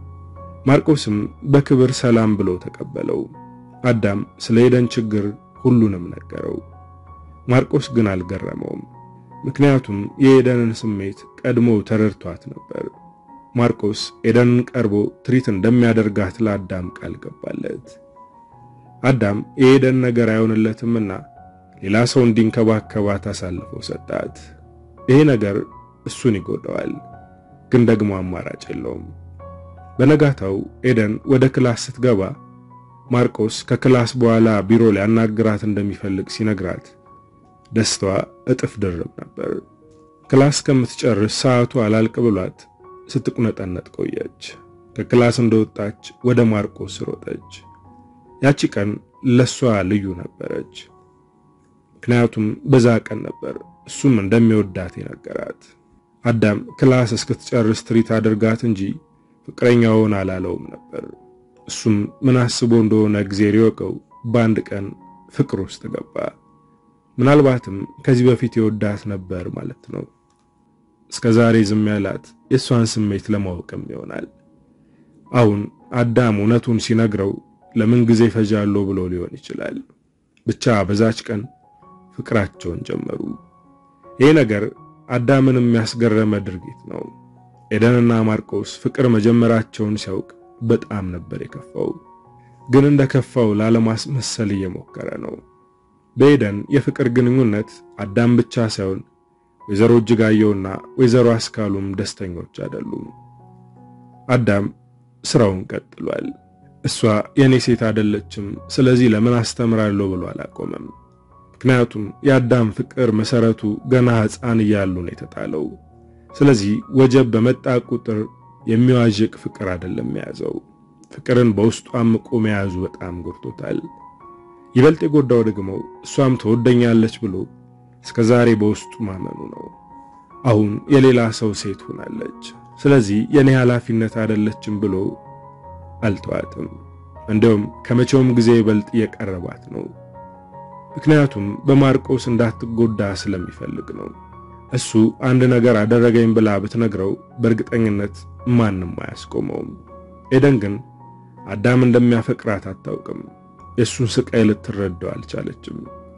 ማርቆስም በክብር ሰላም ብሎ ተቀበለው። አዳም ስለ ኤደን ችግር ሁሉንም ነገረው። ማርቆስ ግን አልገረመውም። ምክንያቱም የኤደንን ስሜት ቀድሞ ተረድቷት ነበር። ማርቆስ ኤደንን ቀርቦ ትሪት እንደሚያደርጋት ለአዳም ቃል ገባለት። አዳም የኤደን ነገር አይሆንለትምና ሌላ ሰው እንዲንከባከባት አሳልፎ ሰጣት። ይሄ ነገር እሱን ይጎዳዋል፣ ግን ደግሞ አማራጭ የለውም። በነጋታው ኤደን ወደ ክላስ ስትገባ ማርቆስ ከክላስ በኋላ ቢሮ ሊያናግራት እንደሚፈልግ ሲነግራት ደስታዋ እጥፍ ድርብ ነበር። ክላስ ከምትጨርስ ሰዓቱ አላልቅ ብሏት ስትቁነጠነጥ ቆየች። ከክላስ እንደወጣች ወደ ማርቆስ ሮጠች። ያቺ ቀን ለሷ ልዩ ነበረች። ምክንያቱም በዛ ቀን ነበር እሱም እንደሚወዳት የነገራት። አዳም ክላስ እስክትጨርስ ትሪት አድርጋት እንጂ ፍቅረኛውን አላለውም ነበር። እሱም ምን አስቦ እንደሆነ እግዜር ይወቀው፣ በአንድ ቀን ፍቅር ውስጥ ገባ። ምናልባትም ከዚህ በፊት የወዳት ነበር ማለት ነው። እስከ ዛሬ ዝም ያላት የእሷን ስሜት ለማወቅም ይሆናል። አሁን አዳም እውነቱን ሲነግረው ለምን ጊዜ ፈጃለሁ ብሎ ሊሆን ይችላል። ብቻ በዛች ቀን ፍቅራቸውን ጀመሩ። ይህ ነገር አዳምን የሚያስገረመ ድርጊት ነው። ኤደንና ማርቆስ ፍቅር መጀመራቸውን ሲያውቅ በጣም ነበር የከፋው። ግን እንደከፋው ላለማስመሰል እየሞከረ ነው። በኤደን የፍቅር ግንኙነት አዳም ብቻ ሳይሆን ወይዘሮ እጅጋየውና ወይዘሮ አስካሉም ደስተኞች አይደሉም። አዳም ስራውን ቀጥሏል። እሷ የኔ ሴት አይደለችም፣ ስለዚህ ለምን አስተምራለሁ ብሎ አላቆመም። ምክንያቱም የአዳም ፍቅር መሰረቱ ገና ሕፃን እያሉ ነው የተጣለው። ስለዚህ ወጀብ በመጣ ቁጥር የሚዋዥቅ ፍቅር አይደለም የያዘው። ፍቅርን በውስጡ አምቆ መያዙ በጣም ጎድቶታል። ይበልጥ የጎዳው ደግሞ እሷም ትወደኛለች ብሎ እስከ ዛሬ በውስጡ ማመኑ ነው። አሁን የሌላ ሰው ሴት ሆናለች፣ ስለዚህ የኔ ኃላፊነት አይደለችም ብሎ አልተዋትም። እንዲሁም ከመቼውም ጊዜ ይበልጥ እየቀረባት ነው። ምክንያቱም በማርቆስ እንዳትጎዳ ስለሚፈልግ ነው። እሱ አንድ ነገር አደረገኝ ብላ ብትነግረው በእርግጠኝነት ማንም አያስቆመውም። ኤደን ግን አዳም እንደሚያፈቅራት አታውቅም። የእሱን ስቃይ ልትረዳው አልቻለችም።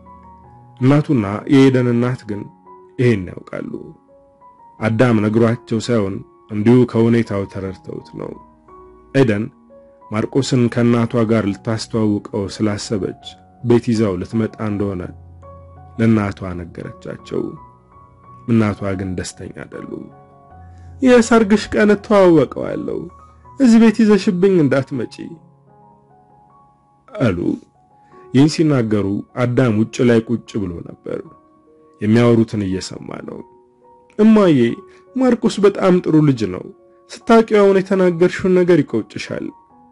እናቱና የኤደን እናት ግን ይሄን ያውቃሉ። አዳም ነግሯቸው ሳይሆን እንዲሁ ከሁኔታው ተረድተውት ነው። ኤደን ማርቆስን ከእናቷ ጋር ልታስተዋውቀው ስላሰበች ቤት ይዛው ልትመጣ እንደሆነ ለእናቷ ነገረቻቸው። እናቷ ግን ደስተኛ አይደሉም። የሰርግሽ ቀን እተዋወቀዋለሁ፣ እዚህ ቤት ይዘሽብኝ እንዳትመጪ አሉ። ይህን ሲናገሩ አዳም ውጭ ላይ ቁጭ ብሎ ነበር። የሚያወሩትን እየሰማ ነው። እማዬ ማርቆስ በጣም ጥሩ ልጅ ነው። ስታውቂው አሁን የተናገርሽውን ነገር ይቆጭሻል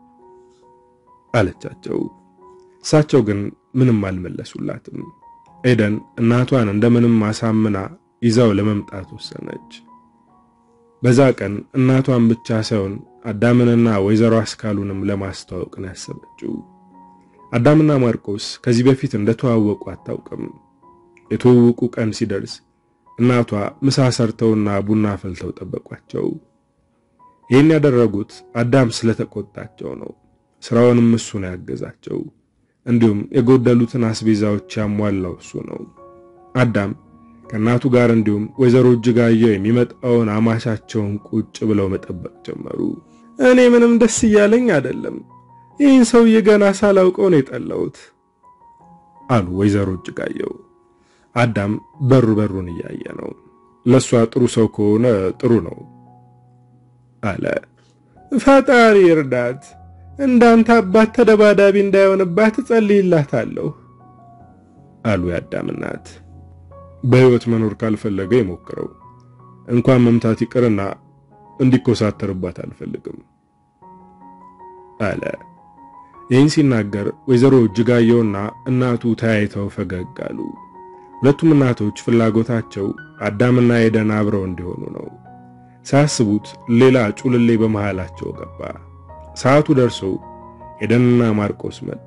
አለቻቸው። እሳቸው ግን ምንም አልመለሱላትም። ኤደን እናቷን እንደምንም አሳምና ይዛው ለመምጣት ወሰነች። በዛ ቀን እናቷን ብቻ ሳይሆን አዳምንና ወይዘሮ አስካሉንም ለማስተዋወቅ ነው ያሰበችው። አዳምና ማርቆስ ከዚህ በፊት እንደተዋወቁ አታውቅም። የተዋወቁ ቀን ሲደርስ እናቷ ምሳ ሰርተውና ቡና ፈልተው ጠበቋቸው። ይህን ያደረጉት አዳም ስለተቆጣቸው ነው። ስራውንም እሱ ነው ያገዛቸው። እንዲሁም የጎደሉትን አስቤዛዎች ያሟላው እሱ ነው። አዳም ከእናቱ ጋር እንዲሁም ወይዘሮ እጅጋየሁ የሚመጣውን አማቻቸውን ቁጭ ብለው መጠበቅ ጀመሩ። እኔ ምንም ደስ እያለኝ አይደለም። ይህን ሰውዬ ገና ሳላውቀው ነው የጠላሁት አሉ ወይዘሮ እጅጋየሁ። አዳም በሩ በሩን እያየ ነው። ለእሷ ጥሩ ሰው ከሆነ ጥሩ ነው አለ። ፈጣሪ እርዳት፣ እንዳንተ አባት ተደባዳቢ እንዳይሆንባት እጸልይላታለሁ አሉ የአዳም እናት። በሕይወት መኖር ካልፈለገ ይሞክረው። እንኳን መምታት ይቅርና እንዲኮሳተርባት አልፈልግም አለ። ይህን ሲናገር ወይዘሮ እጅጋየሁና እናቱ ተያይተው ፈገግ አሉ። ሁለቱም እናቶች ፍላጎታቸው አዳምና ኤደን አብረው እንዲሆኑ ነው። ሳያስቡት ሌላ ጩልሌ በመሃላቸው ገባ። ሰዓቱ ደርሶ ኤደንና ማርቆስ መጡ።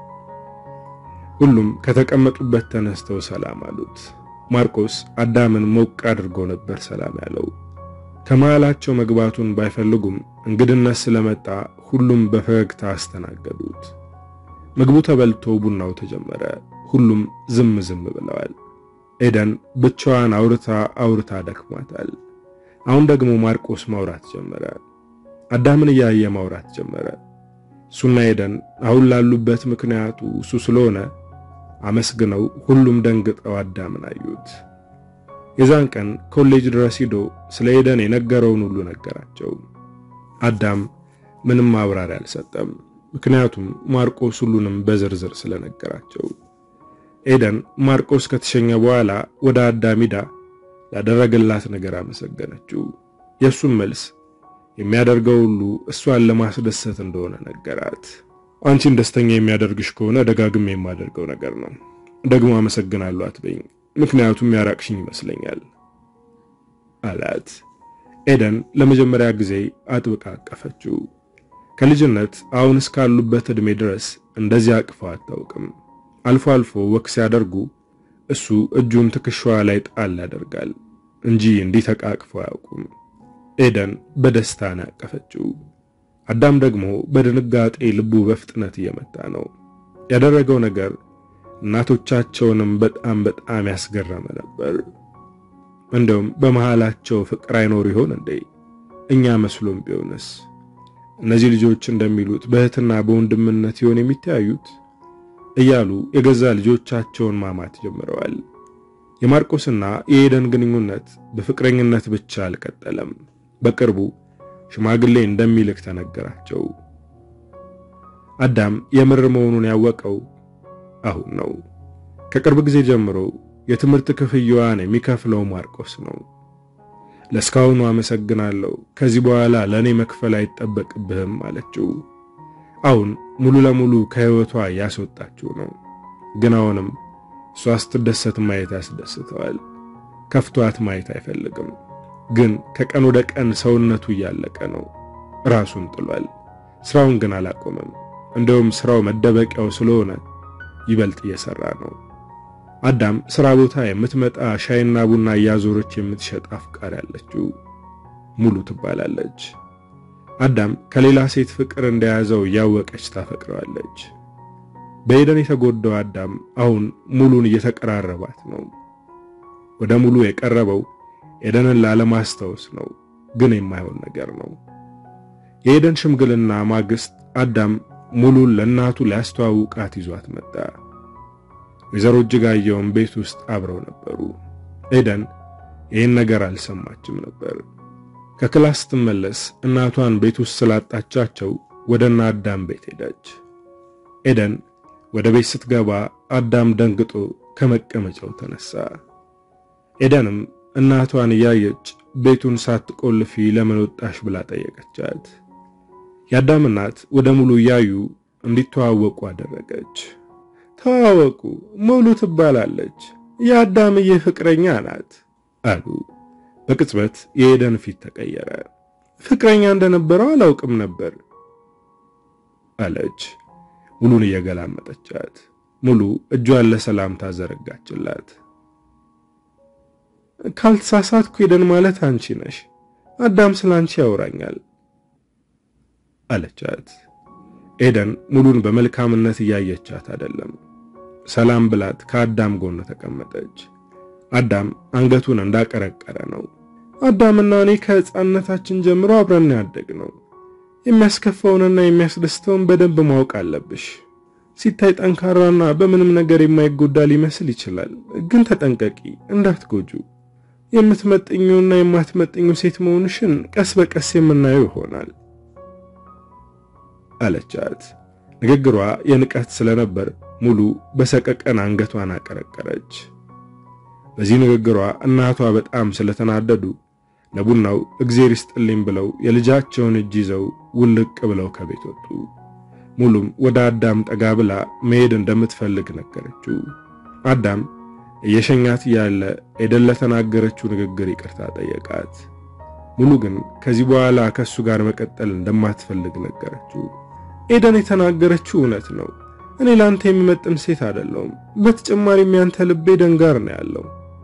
ሁሉም ከተቀመጡበት ተነስተው ሰላም አሉት። ማርቆስ አዳምን ሞቅ አድርጎ ነበር ሰላም ያለው። ከመሃላቸው መግባቱን ባይፈልጉም እንግድነት ስለመጣ ሁሉም በፈገግታ አስተናገዱት። ምግቡ ተበልቶ ቡናው ተጀመረ። ሁሉም ዝም ዝም ብለዋል። ኤደን ብቻዋን አውርታ አውርታ ደክሟታል። አሁን ደግሞ ማርቆስ ማውራት ጀመረ። አዳምን እያየ ማውራት ጀመረ። እሱና ኤደን አሁን ላሉበት ምክንያቱ እሱ ስለሆነ አመስግነው ሁሉም ደንግጠው አዳምን አዩት። የዛን ቀን ኮሌጅ ድረስ ሂዶ ስለ ኤደን የነገረውን ሁሉ ነገራቸው። አዳም ምንም ማብራሪያ አልሰጠም፣ ምክንያቱም ማርቆስ ሁሉንም በዝርዝር ስለነገራቸው። ኤደን ማርቆስ ከተሸኘ በኋላ ወደ አዳም ሂዳ ላደረገላት ነገር አመሰገነችው። የእሱም መልስ የሚያደርገው ሁሉ እሷን ለማስደሰት እንደሆነ ነገራት። አንቺን ደስተኛ የሚያደርግሽ ከሆነ ደጋግሜ የማደርገው ነገር ነው። ደግሞ አመሰግናለሁ አትበይኝ፣ ምክንያቱም ያራቅሽኝ ይመስለኛል አላት። ኤደን ለመጀመሪያ ጊዜ አጥብቃ አቀፈችው። ከልጅነት አሁን እስካሉበት ዕድሜ ድረስ እንደዚህ አቅፈው አታውቅም። አልፎ አልፎ ወክ ሲያደርጉ እሱ እጁን ትከሻዋ ላይ ጣል ያደርጋል እንጂ እንዲህ ተቃቅፈው አያውቁም። ኤደን በደስታ ነው ያቀፈችው። አዳም ደግሞ በድንጋጤ ልቡ በፍጥነት እየመታ ነው። ያደረገው ነገር እናቶቻቸውንም በጣም በጣም ያስገረመ ነበር። እንደውም በመሃላቸው ፍቅር አይኖር ይሆን እንዴ? እኛ መስሎም ቢሆንስ? እነዚህ ልጆች እንደሚሉት በእህትና በወንድምነት ይሆን የሚተያዩት? እያሉ የገዛ ልጆቻቸውን ማማት ጀምረዋል። የማርቆስና የኤደን ግንኙነት በፍቅረኝነት ብቻ አልቀጠለም። በቅርቡ ሽማግሌ እንደሚልክ ተነገራቸው። አዳም የምር መሆኑን ያወቀው አሁን ነው። ከቅርብ ጊዜ ጀምሮ የትምህርት ክፍያዋን የሚከፍለው ማርቆስ ነው። ለእስካሁኑ አመሰግናለሁ፣ ከዚህ በኋላ ለእኔ መክፈል አይጠበቅብህም አለችው። አሁን ሙሉ ለሙሉ ከህይወቷ ያስወጣችው ነው። ግን አሁንም እሷ ስትደሰት ማየት ያስደስተዋል። ከፍቷት ማየት አይፈልግም። ግን ከቀን ወደ ቀን ሰውነቱ እያለቀ ነው። ራሱን ጥሏል። ስራውን ግን አላቆመም። እንደውም ስራው መደበቂያው ስለሆነ ይበልጥ እየሰራ ነው። አዳም ስራ ቦታ የምትመጣ ሻይና ቡና እያዞረች የምትሸጥ አፍቃሪ ያለችው ሙሉ ትባላለች። አዳም ከሌላ ሴት ፍቅር እንደያዘው እያወቀች ታፈቅረዋለች። በኤደን የተጎዳው አዳም አሁን ሙሉን እየተቀራረባት ነው። ወደ ሙሉ የቀረበው ኤደንን ላለማስታወስ ነው፣ ግን የማይሆን ነገር ነው። የኤደን ሽምግልና ማግስት አዳም ሙሉን ለእናቱ ሊያስተዋውቃት ይዟት መጣ። ወይዘሮ እጅጋየውን ቤት ውስጥ አብረው ነበሩ። ኤደን ይህን ነገር አልሰማችም ነበር። ከክላስ ስትመለስ እናቷን ቤት ውስጥ ስላጣቻቸው ወደ እነ አዳም ቤት ሄደች። ኤደን ወደ ቤት ስትገባ አዳም ደንግጦ ከመቀመጫው ተነሳ። ኤደንም እናቷን እያየች ቤቱን ሳትቆልፊ ለምን ወጣሽ ብላ ጠየቀቻት። የአዳም እናት ወደ ሙሉ እያዩ እንዲተዋወቁ አደረገች። ተዋወቁ፣ ሙሉ ትባላለች፣ የአዳምዬ ፍቅረኛ ናት አሉ። በቅጽበት የኤደን ፊት ተቀየረ። ፍቅረኛ እንደነበረው አላውቅም ነበር አለች ሙሉን እየገላመጠቻት። ሙሉ እጇን ለሰላምታ ዘረጋችላት። ካልተሳሳትኩ ኤደን ማለት አንቺ ነሽ። አዳም ስለ አንቺ ያወራኛል አለቻት። ኤደን ሙሉን በመልካምነት እያየቻት አይደለም። ሰላም ብላት ከአዳም ጎን ተቀመጠች። አዳም አንገቱን እንዳቀረቀረ ነው። አዳምና እኔ ከሕፃንነታችን ጀምሮ አብረን ያደግ ነው። የሚያስከፋውንና የሚያስደስተውን በደንብ ማወቅ አለብሽ። ሲታይ ጠንካራና በምንም ነገር የማይጎዳ ሊመስል ይችላል፣ ግን ተጠንቀቂ፣ እንዳትጎጁ። የምትመጥኙና የማትመጥኙ ሴት መሆንሽን ቀስ በቀስ የምናየው ይሆናል አለቻት። ንግግሯ የንቀት ስለነበር ሙሉ በሰቀቀን አንገቷን አቀረቀረች። በዚህ ንግግሯ እናቷ በጣም ስለተናደዱ ለቡናው እግዜር ይስጥልኝ ብለው የልጃቸውን እጅ ይዘው ውልቅ ብለው ከቤት ወጡ። ሙሉም ወደ አዳም ጠጋ ብላ መሄድ እንደምትፈልግ ነገረችው። አዳም እየሸኛት ያለ ኤደን ለተናገረችው ንግግር ይቅርታ ጠየቃት። ሙሉ ግን ከዚህ በኋላ ከሱ ጋር መቀጠል እንደማትፈልግ ነገረችው። ኤደን የተናገረችው እውነት ነው። እኔ ላንተ የሚመጥን ሴት አይደለሁም። በተጨማሪም ያንተ ልቤ ኤደን ጋር ነው ያለው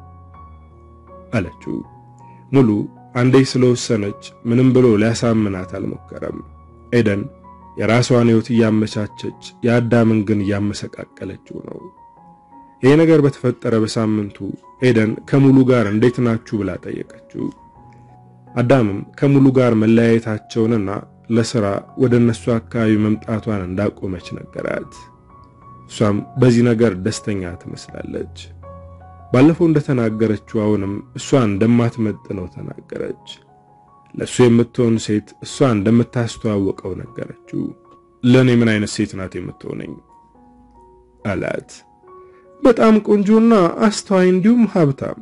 አለችው። ሙሉ አንዴ ስለወሰነች ምንም ብሎ ሊያሳምናት አልሞከረም። ኤደን የራሷን ሕይወት እያመቻቸች የአዳምን ግን እያመሰቃቀለችው ነው። ይሄ ነገር በተፈጠረ በሳምንቱ ኤደን ከሙሉ ጋር እንዴት ናችሁ ብላ ጠየቀችው። አዳምም ከሙሉ ጋር መለያየታቸውንና ለሥራ ወደ እነሱ አካባቢ መምጣቷን እንዳቆመች ነገራት። እሷም በዚህ ነገር ደስተኛ ትመስላለች። ባለፈው እንደተናገረችው አሁንም እሷ እንደማትመጥነው ተናገረች። ለእሱ የምትሆን ሴት እሷ እንደምታስተዋወቀው ነገረችው። ለእኔ ምን አይነት ሴት ናት የምትሆነኝ አላት። በጣም ቆንጆና አስተዋይ እንዲሁም ሀብታም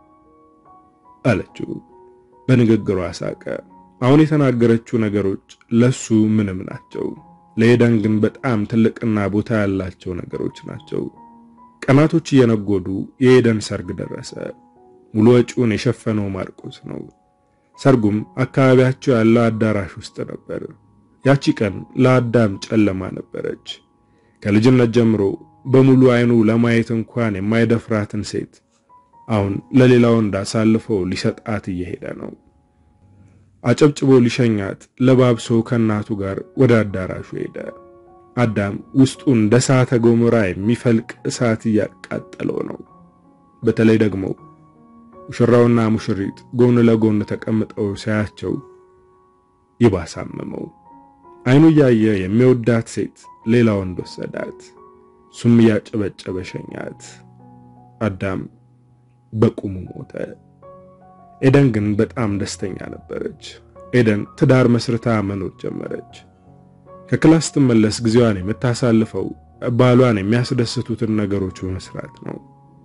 አለችው። በንግግሯ ሳቀ። አሁን የተናገረችው ነገሮች ለሱ ምንም ናቸው፣ ለኤደን ግን በጣም ትልቅና ቦታ ያላቸው ነገሮች ናቸው። ቀናቶች እየነጎዱ የኤደን ሰርግ ደረሰ። ሙሉ ወጪውን የሸፈነው ማርቆስ ነው። ሰርጉም አካባቢያቸው ያለው አዳራሽ ውስጥ ነበር። ያቺ ቀን ለአዳም ጨለማ ነበረች። ከልጅነት ጀምሮ በሙሉ አይኑ ለማየት እንኳን የማይደፍራትን ሴት አሁን ለሌላ ወንድ አሳልፎ ሊሰጣት እየሄደ ነው። አጨብጭቦ ሊሸኛት ለባብሶ ከእናቱ ጋር ወደ አዳራሹ ሄደ። አዳም ውስጡ እንደ እሳተ ገሞራ የሚፈልቅ እሳት እያቃጠለው ነው። በተለይ ደግሞ ሙሽራውና ሙሽሪት ጎን ለጎን ተቀምጠው ሲያያቸው ይባሳመመው። አይኑ እያየ የሚወዳት ሴት ሌላ ወንድ ወሰዳት። እሱም እያጨበጨበ ሸኛት። አዳም በቁሙ ሞተ። ኤደን ግን በጣም ደስተኛ ነበረች። ኤደን ትዳር መስርታ መኖር ጀመረች። ከክላስ ስትመለስ ጊዜዋን የምታሳልፈው ባሏን የሚያስደስቱትን ነገሮች በመስራት ነው።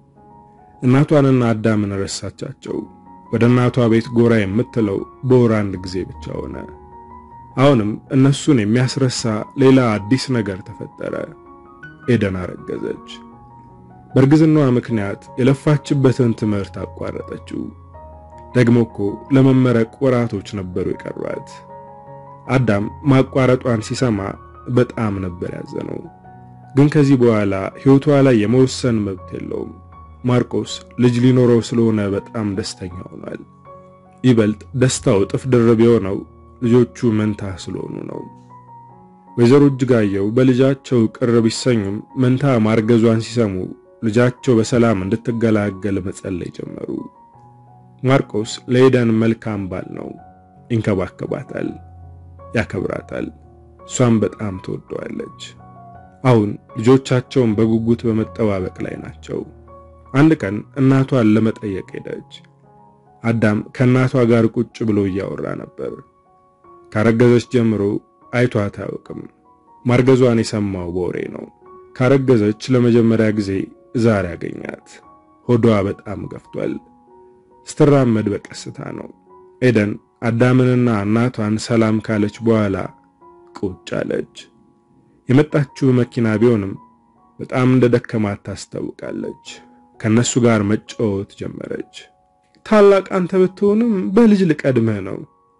እናቷንና አዳምን ረሳቻቸው። ወደ እናቷ ቤት ጎራ የምትለው በወር አንድ ጊዜ ብቻ ሆነ። አሁንም እነሱን የሚያስረሳ ሌላ አዲስ ነገር ተፈጠረ። ኤደን አረገዘች። በእርግዝናዋ ምክንያት የለፋችበትን ትምህርት አቋረጠችው። ደግሞ እኮ ለመመረቅ ወራቶች ነበሩ የቀሯት። አዳም ማቋረጧን ሲሰማ በጣም ነበር ያዘነው። ግን ከዚህ በኋላ ሕይወቷ ላይ የመወሰን መብት የለውም። ማርቆስ ልጅ ሊኖረው ስለሆነ በጣም ደስተኛ ሆኗል። ይበልጥ ደስታው እጥፍ ድርብ የሆነው ልጆቹ መንታ ስለሆኑ ነው። ወይዘሮ እጅጋየው በልጃቸው ቅር ቢሰኙም መንታ ማርገዟን ሲሰሙ ልጃቸው በሰላም እንድትገላገል መጸለይ ጀመሩ። ማርቆስ ለኤደን መልካም ባል ነው። ይንከባከባታል፣ ያከብራታል። እሷም በጣም ትወደዋለች። አሁን ልጆቻቸውን በጉጉት በመጠባበቅ ላይ ናቸው። አንድ ቀን እናቷን ለመጠየቅ ሄደች። አዳም ከእናቷ ጋር ቁጭ ብሎ እያወራ ነበር። ካረገዘች ጀምሮ አይቷት አያውቅም። ማርገዟን የሰማው በወሬ ነው። ካረገዘች ለመጀመሪያ ጊዜ ዛሬ አገኛት። ሆዷ በጣም ገፍቷል። ስትራመድ በቀስታ ነው። ኤደን አዳምንና እናቷን ሰላም ካለች በኋላ ቁጭ አለች። የመጣችው መኪና ቢሆንም በጣም እንደደከማት ታስታውቃለች። ከነሱ ጋር መጫወት ጀመረች። ታላቅ አንተ ብትሆንም በልጅ ልቀድምህ ነው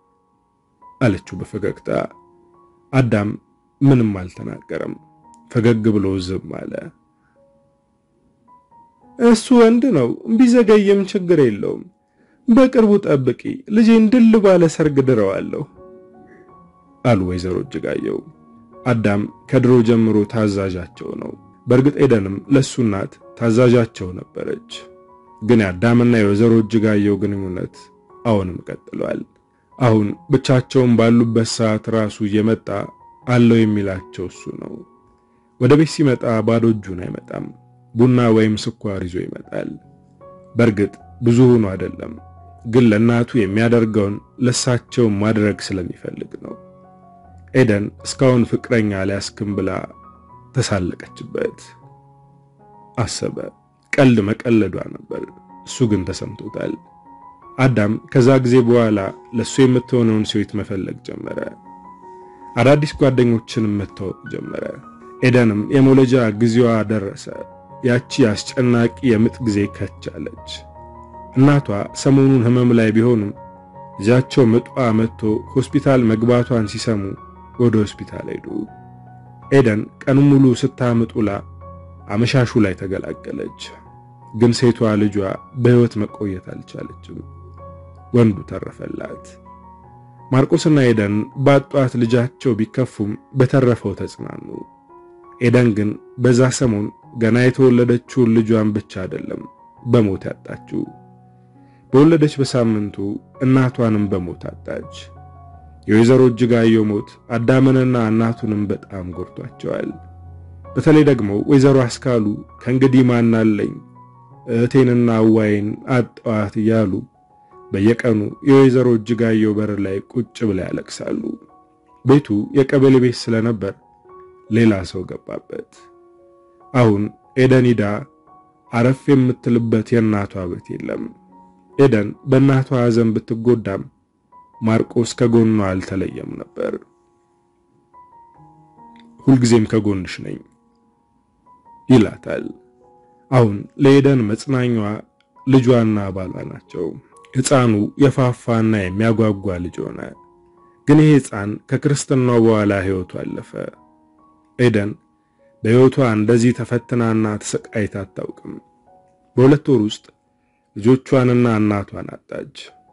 አለችው በፈገግታ። አዳም ምንም አልተናገረም። ፈገግ ብሎ ዝም አለ። እሱ ወንድ ነው፣ ቢዘገይም ችግር የለውም። በቅርቡ ጠብቂ፣ ልጄን ድል ባለ ሰርግ ድረዋለሁ አሉ ወይዘሮ እጅጋየሁ። አዳም ከድሮ ጀምሮ ታዛዣቸው ነው። በእርግጥ ኤደንም ለሱ እናት ታዛዣቸው ነበረች። ግን የአዳምና የወይዘሮ እጅጋየሁ ግንኙነት አሁንም ቀጥሏል። አሁን ብቻቸውን ባሉበት ሰዓት ራሱ እየመጣ አለው የሚላቸው እሱ ነው። ወደ ቤት ሲመጣ ባዶ እጁን አይመጣም። ቡና ወይም ስኳር ይዞ ይመጣል። በእርግጥ ብዙ ሆኖ አይደለም፣ ግን ለእናቱ የሚያደርገውን ለሳቸው ማድረግ ስለሚፈልግ ነው። ኤደን እስካሁን ፍቅረኛ ሊያስክም ብላ ተሳለቀችበት። አሰበ ቀልድ መቀለዷ ነበር። እሱ ግን ተሰምቶታል። አዳም ከዛ ጊዜ በኋላ ለሱ የምትሆነውን ሴት መፈለግ ጀመረ። አዳዲስ ጓደኞችንም መተዋወቅ ጀመረ። ኤደንም የመውለጃ ጊዜዋ ደረሰ። ያቺ አስጨናቂ የምጥ ጊዜ ከቻለች። እናቷ ሰሞኑን ሕመም ላይ ቢሆኑም ልጃቸው ምጧ መጥቶ ሆስፒታል መግባቷን ሲሰሙ ወደ ሆስፒታል ሄዱ። ኤደን ቀኑን ሙሉ ስታምጡላ አመሻሹ ላይ ተገላገለች። ግን ሴቷ ልጇ በሕይወት መቆየት አልቻለችም። ወንዱ ተረፈላት። ማርቆስና ኤደን ባጧት ልጃቸው ቢከፉም በተረፈው ተጽናኑ። ኤደን ግን በዛ ሰሞን ገና የተወለደችውን ልጇን ብቻ አይደለም በሞት ያጣችው። በወለደች በሳምንቱ እናቷንም በሞት አጣች። የወይዘሮ እጅጋየሁ ሞት አዳምንና እናቱንም በጣም ጎድቷቸዋል። በተለይ ደግሞ ወይዘሮ አስካሉ ከእንግዲህ ማናለኝ እህቴንና አዋይን አጣዋት እያሉ በየቀኑ የወይዘሮ እጅጋየሁ በር ላይ ቁጭ ብለው ያለቅሳሉ። ቤቱ የቀበሌ ቤት ስለነበር ሌላ ሰው ገባበት። አሁን ኤደን ሂዳ አረፍ የምትልበት የእናቷ ቤት የለም። ኤደን በእናቷ ሐዘን ብትጎዳም ማርቆስ ከጎኗ አልተለየም ነበር። ሁልጊዜም ከጎንሽ ነኝ ይላታል። አሁን ለኤደን መጽናኛዋ ልጇና ባሏ ናቸው። ሕፃኑ የፋፋና የሚያጓጓ ልጅ ሆነ። ግን ይሄ ሕፃን ከክርስትናው በኋላ ሕይወቱ አለፈ። ኤደን በሕይወቷ እንደዚህ ተፈትናና ተሰቃይታ አታውቅም። በሁለት ወር ውስጥ ልጆቿንና እናቷን አጣች።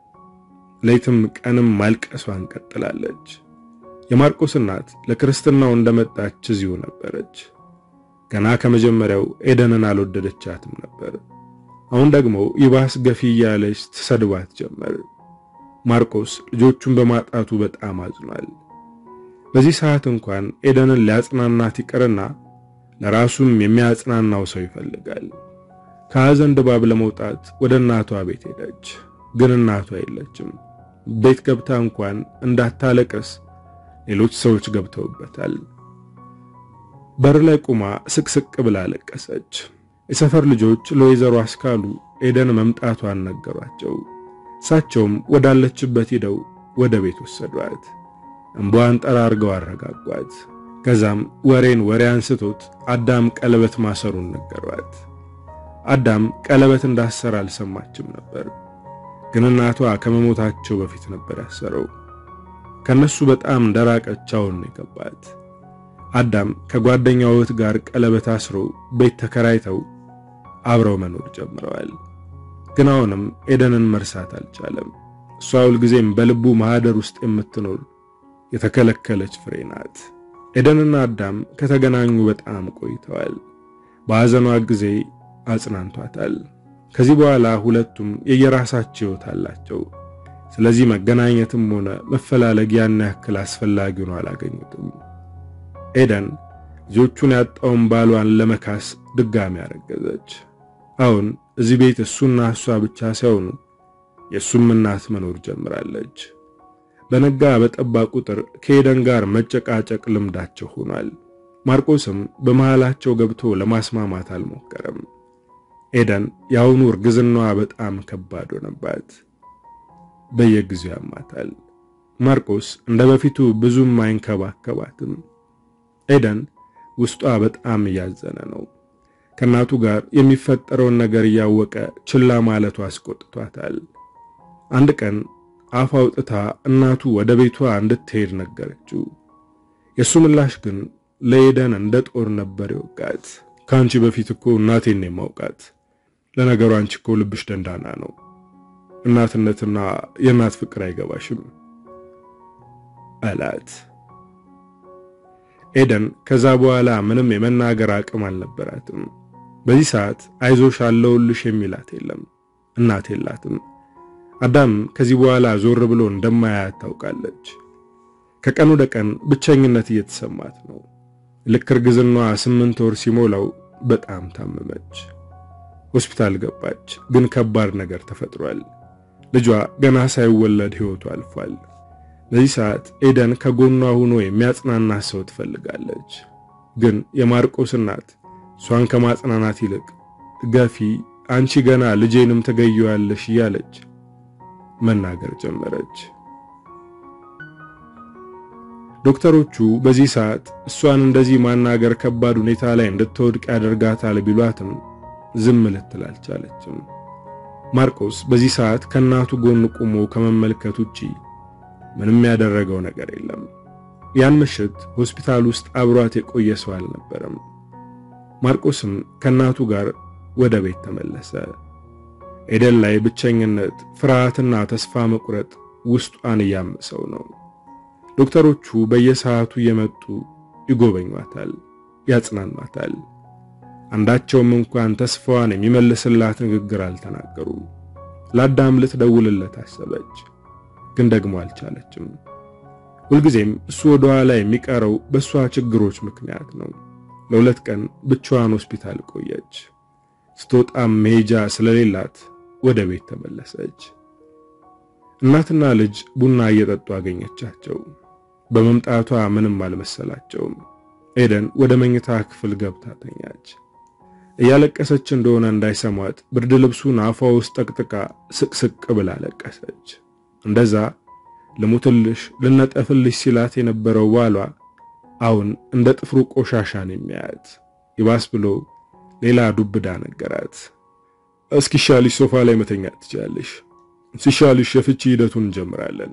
ሌትም ቀንም ማልቀሷን ቀጥላለች። የማርቆስ እናት ለክርስትናው እንደመጣች እዚሁ ነበረች። ገና ከመጀመሪያው ኤደንን አልወደደቻትም ነበር። አሁን ደግሞ ይባስ ገፊ እያለች ትሰድባት ጀመር። ማርቆስ ልጆቹን በማጣቱ በጣም አዝኗል። በዚህ ሰዓት እንኳን ኤደንን ሊያጽናናት ይቅርና ለራሱም የሚያጽናናው ሰው ይፈልጋል። ከሐዘን ድባብ ለመውጣት ወደ እናቷ ቤት ሄደች። ግን እናቷ የለችም። ቤት ገብታ እንኳን እንዳታለቅስ ሌሎች ሰዎች ገብተውበታል። በር ላይ ቁማ ስቅስቅ ብላ አለቀሰች። የሰፈር ልጆች ለወይዘሮ አስካሉ ኤደን መምጣቷን ነገሯቸው። እሳቸውም ወዳለችበት ሂደው ወደ ቤት ወሰዷት። እንባዋን ጠራርገው አረጋጓት። ከዛም ወሬን ወሬ አንስቶት አዳም ቀለበት ማሰሩን ነገሯት። አዳም ቀለበት እንዳሰረ አልሰማችም ነበር። ግን እናቷ ከመሞታቸው በፊት ነበር ያሰረው። ከነሱ በጣም እንደራቀች አሁን ነው የገባት። አዳም ከጓደኛው እህት ጋር ቀለበት አስሮ ቤት ተከራይተው አብረው መኖር ጀምረዋል። ግን አሁንም ኤደንን መርሳት አልቻለም። እሷ ሁልጊዜም በልቡ ማህደር ውስጥ የምትኖር የተከለከለች ፍሬ ናት። ኤደንና አዳም ከተገናኙ በጣም ቆይተዋል። በሐዘኗ ጊዜ አጽናንቷታል። ከዚህ በኋላ ሁለቱም የየራሳቸው ሕይወት አላቸው። ስለዚህ መገናኘትም ሆነ መፈላለግ ያን ያክል አስፈላጊ ሆኖ አላገኙትም። ኤደን ልጆቹን ያጣውን ባሏን ለመካስ ድጋሚ አረገዘች። አሁን እዚህ ቤት እሱና እሷ ብቻ ሳይሆኑ የእሱም እናት መኖር ጀምራለች። በነጋ በጠባ ቁጥር ከኤደን ጋር መጨቃጨቅ ልምዳቸው ሆኗል። ማርቆስም በመሃላቸው ገብቶ ለማስማማት አልሞከረም። ኤደን የአሁኑ እርግዝናዋ በጣም ከባድ ሆነባት። በየጊዜው ያማታል። ማርቆስ እንደ በፊቱ ብዙም አይንከባከባትም። ኤደን ውስጧ በጣም እያዘነ ነው። ከእናቱ ጋር የሚፈጠረውን ነገር እያወቀ ችላ ማለቱ አስቆጥቷታል። አንድ ቀን አፍ አውጥታ እናቱ ወደ ቤቷ እንድትሄድ ነገረችው። የእሱ ምላሽ ግን ለኤደን እንደ ጦር ነበር የወጋት። ከአንቺ በፊት እኮ እናቴን ነው የማውቃት። ለነገሩ አንቺ እኮ ልብሽ ደንዳና ነው። እናትነትና የእናት ፍቅር አይገባሽም አላት። ኤደን ከዛ በኋላ ምንም የመናገር አቅም አልነበራትም። በዚህ ሰዓት አይዞሽ አለውልሽ የሚላት የለም። እናት የላትም። አዳም ከዚህ በኋላ ዞር ብሎ እንደማያያት ታውቃለች። ከቀን ወደ ቀን ብቸኝነት እየተሰማት ነው። ልክ እርግዝናዋ ስምንት ወር ሲሞላው በጣም ታመመች። ሆስፒታል ገባች። ግን ከባድ ነገር ተፈጥሯል። ልጇ ገና ሳይወለድ ሕይወቱ አልፏል። በዚህ ሰዓት ኤደን ከጎኗ ሆኖ የሚያጽናና ሰው ትፈልጋለች። ግን የማርቆስ እናት እሷን ከማጽናናት ይልቅ ገፊ፣ አንቺ ገና ልጄንም ትገዪዋለሽ እያለች መናገር ጀመረች። ዶክተሮቹ በዚህ ሰዓት እሷን እንደዚህ ማናገር ከባድ ሁኔታ ላይ እንድትወድቅ ያደርጋታል ቢሏትም ዝም ልትል አልቻለችም። ማርቆስ በዚህ ሰዓት ከእናቱ ጎን ቆሞ ከመመልከት ውጪ ምንም ያደረገው ነገር የለም። ያን ምሽት ሆስፒታል ውስጥ አብሯት የቆየ ሰው አልነበረም። ማርቆስም ከእናቱ ጋር ወደ ቤት ተመለሰ። ኤደን ላይ ብቸኝነት፣ ፍርሃትና ተስፋ መቁረጥ ውስጧን እያመሰው ነው። ዶክተሮቹ በየሰዓቱ እየመጡ ይጎበኟታል፣ ያጽናኗታል። አንዳቸውም እንኳን ተስፋዋን የሚመልስላት ንግግር አልተናገሩም። ለአዳም ልትደውልለት አሰበች፣ ግን ደግሞ አልቻለችም። ሁልጊዜም እሱ ወደ ኋላ የሚቀረው በእሷ ችግሮች ምክንያት ነው። ለሁለት ቀን ብቻዋን ሆስፒታል ቆየች። ስትወጣም መሄጃ ስለሌላት ወደ ቤት ተመለሰች። እናትና ልጅ ቡና እየጠጡ አገኘቻቸው። በመምጣቷ ምንም አልመሰላቸውም። ኤደን ወደ መኝታ ክፍል ገብታ ተኛች። እያለቀሰች እንደሆነ እንዳይሰሟት ብርድ ልብሱን አፏ ውስጥ ጠቅጥቃ ስቅስቅ ብላ ለቀሰች። እንደዛ ልሙትልሽ ልነጠፍልሽ ሲላት የነበረው ባሏ አሁን እንደ ጥፍሩ ቆሻሻን የሚያያት ይባስ ብሎ ሌላ ዱብዳ ነገራት። እስኪሻልሽ ሶፋ ላይ መተኛት ትችላለሽ፣ ሲሻልሽ የፍቺ ሂደቱን እንጀምራለን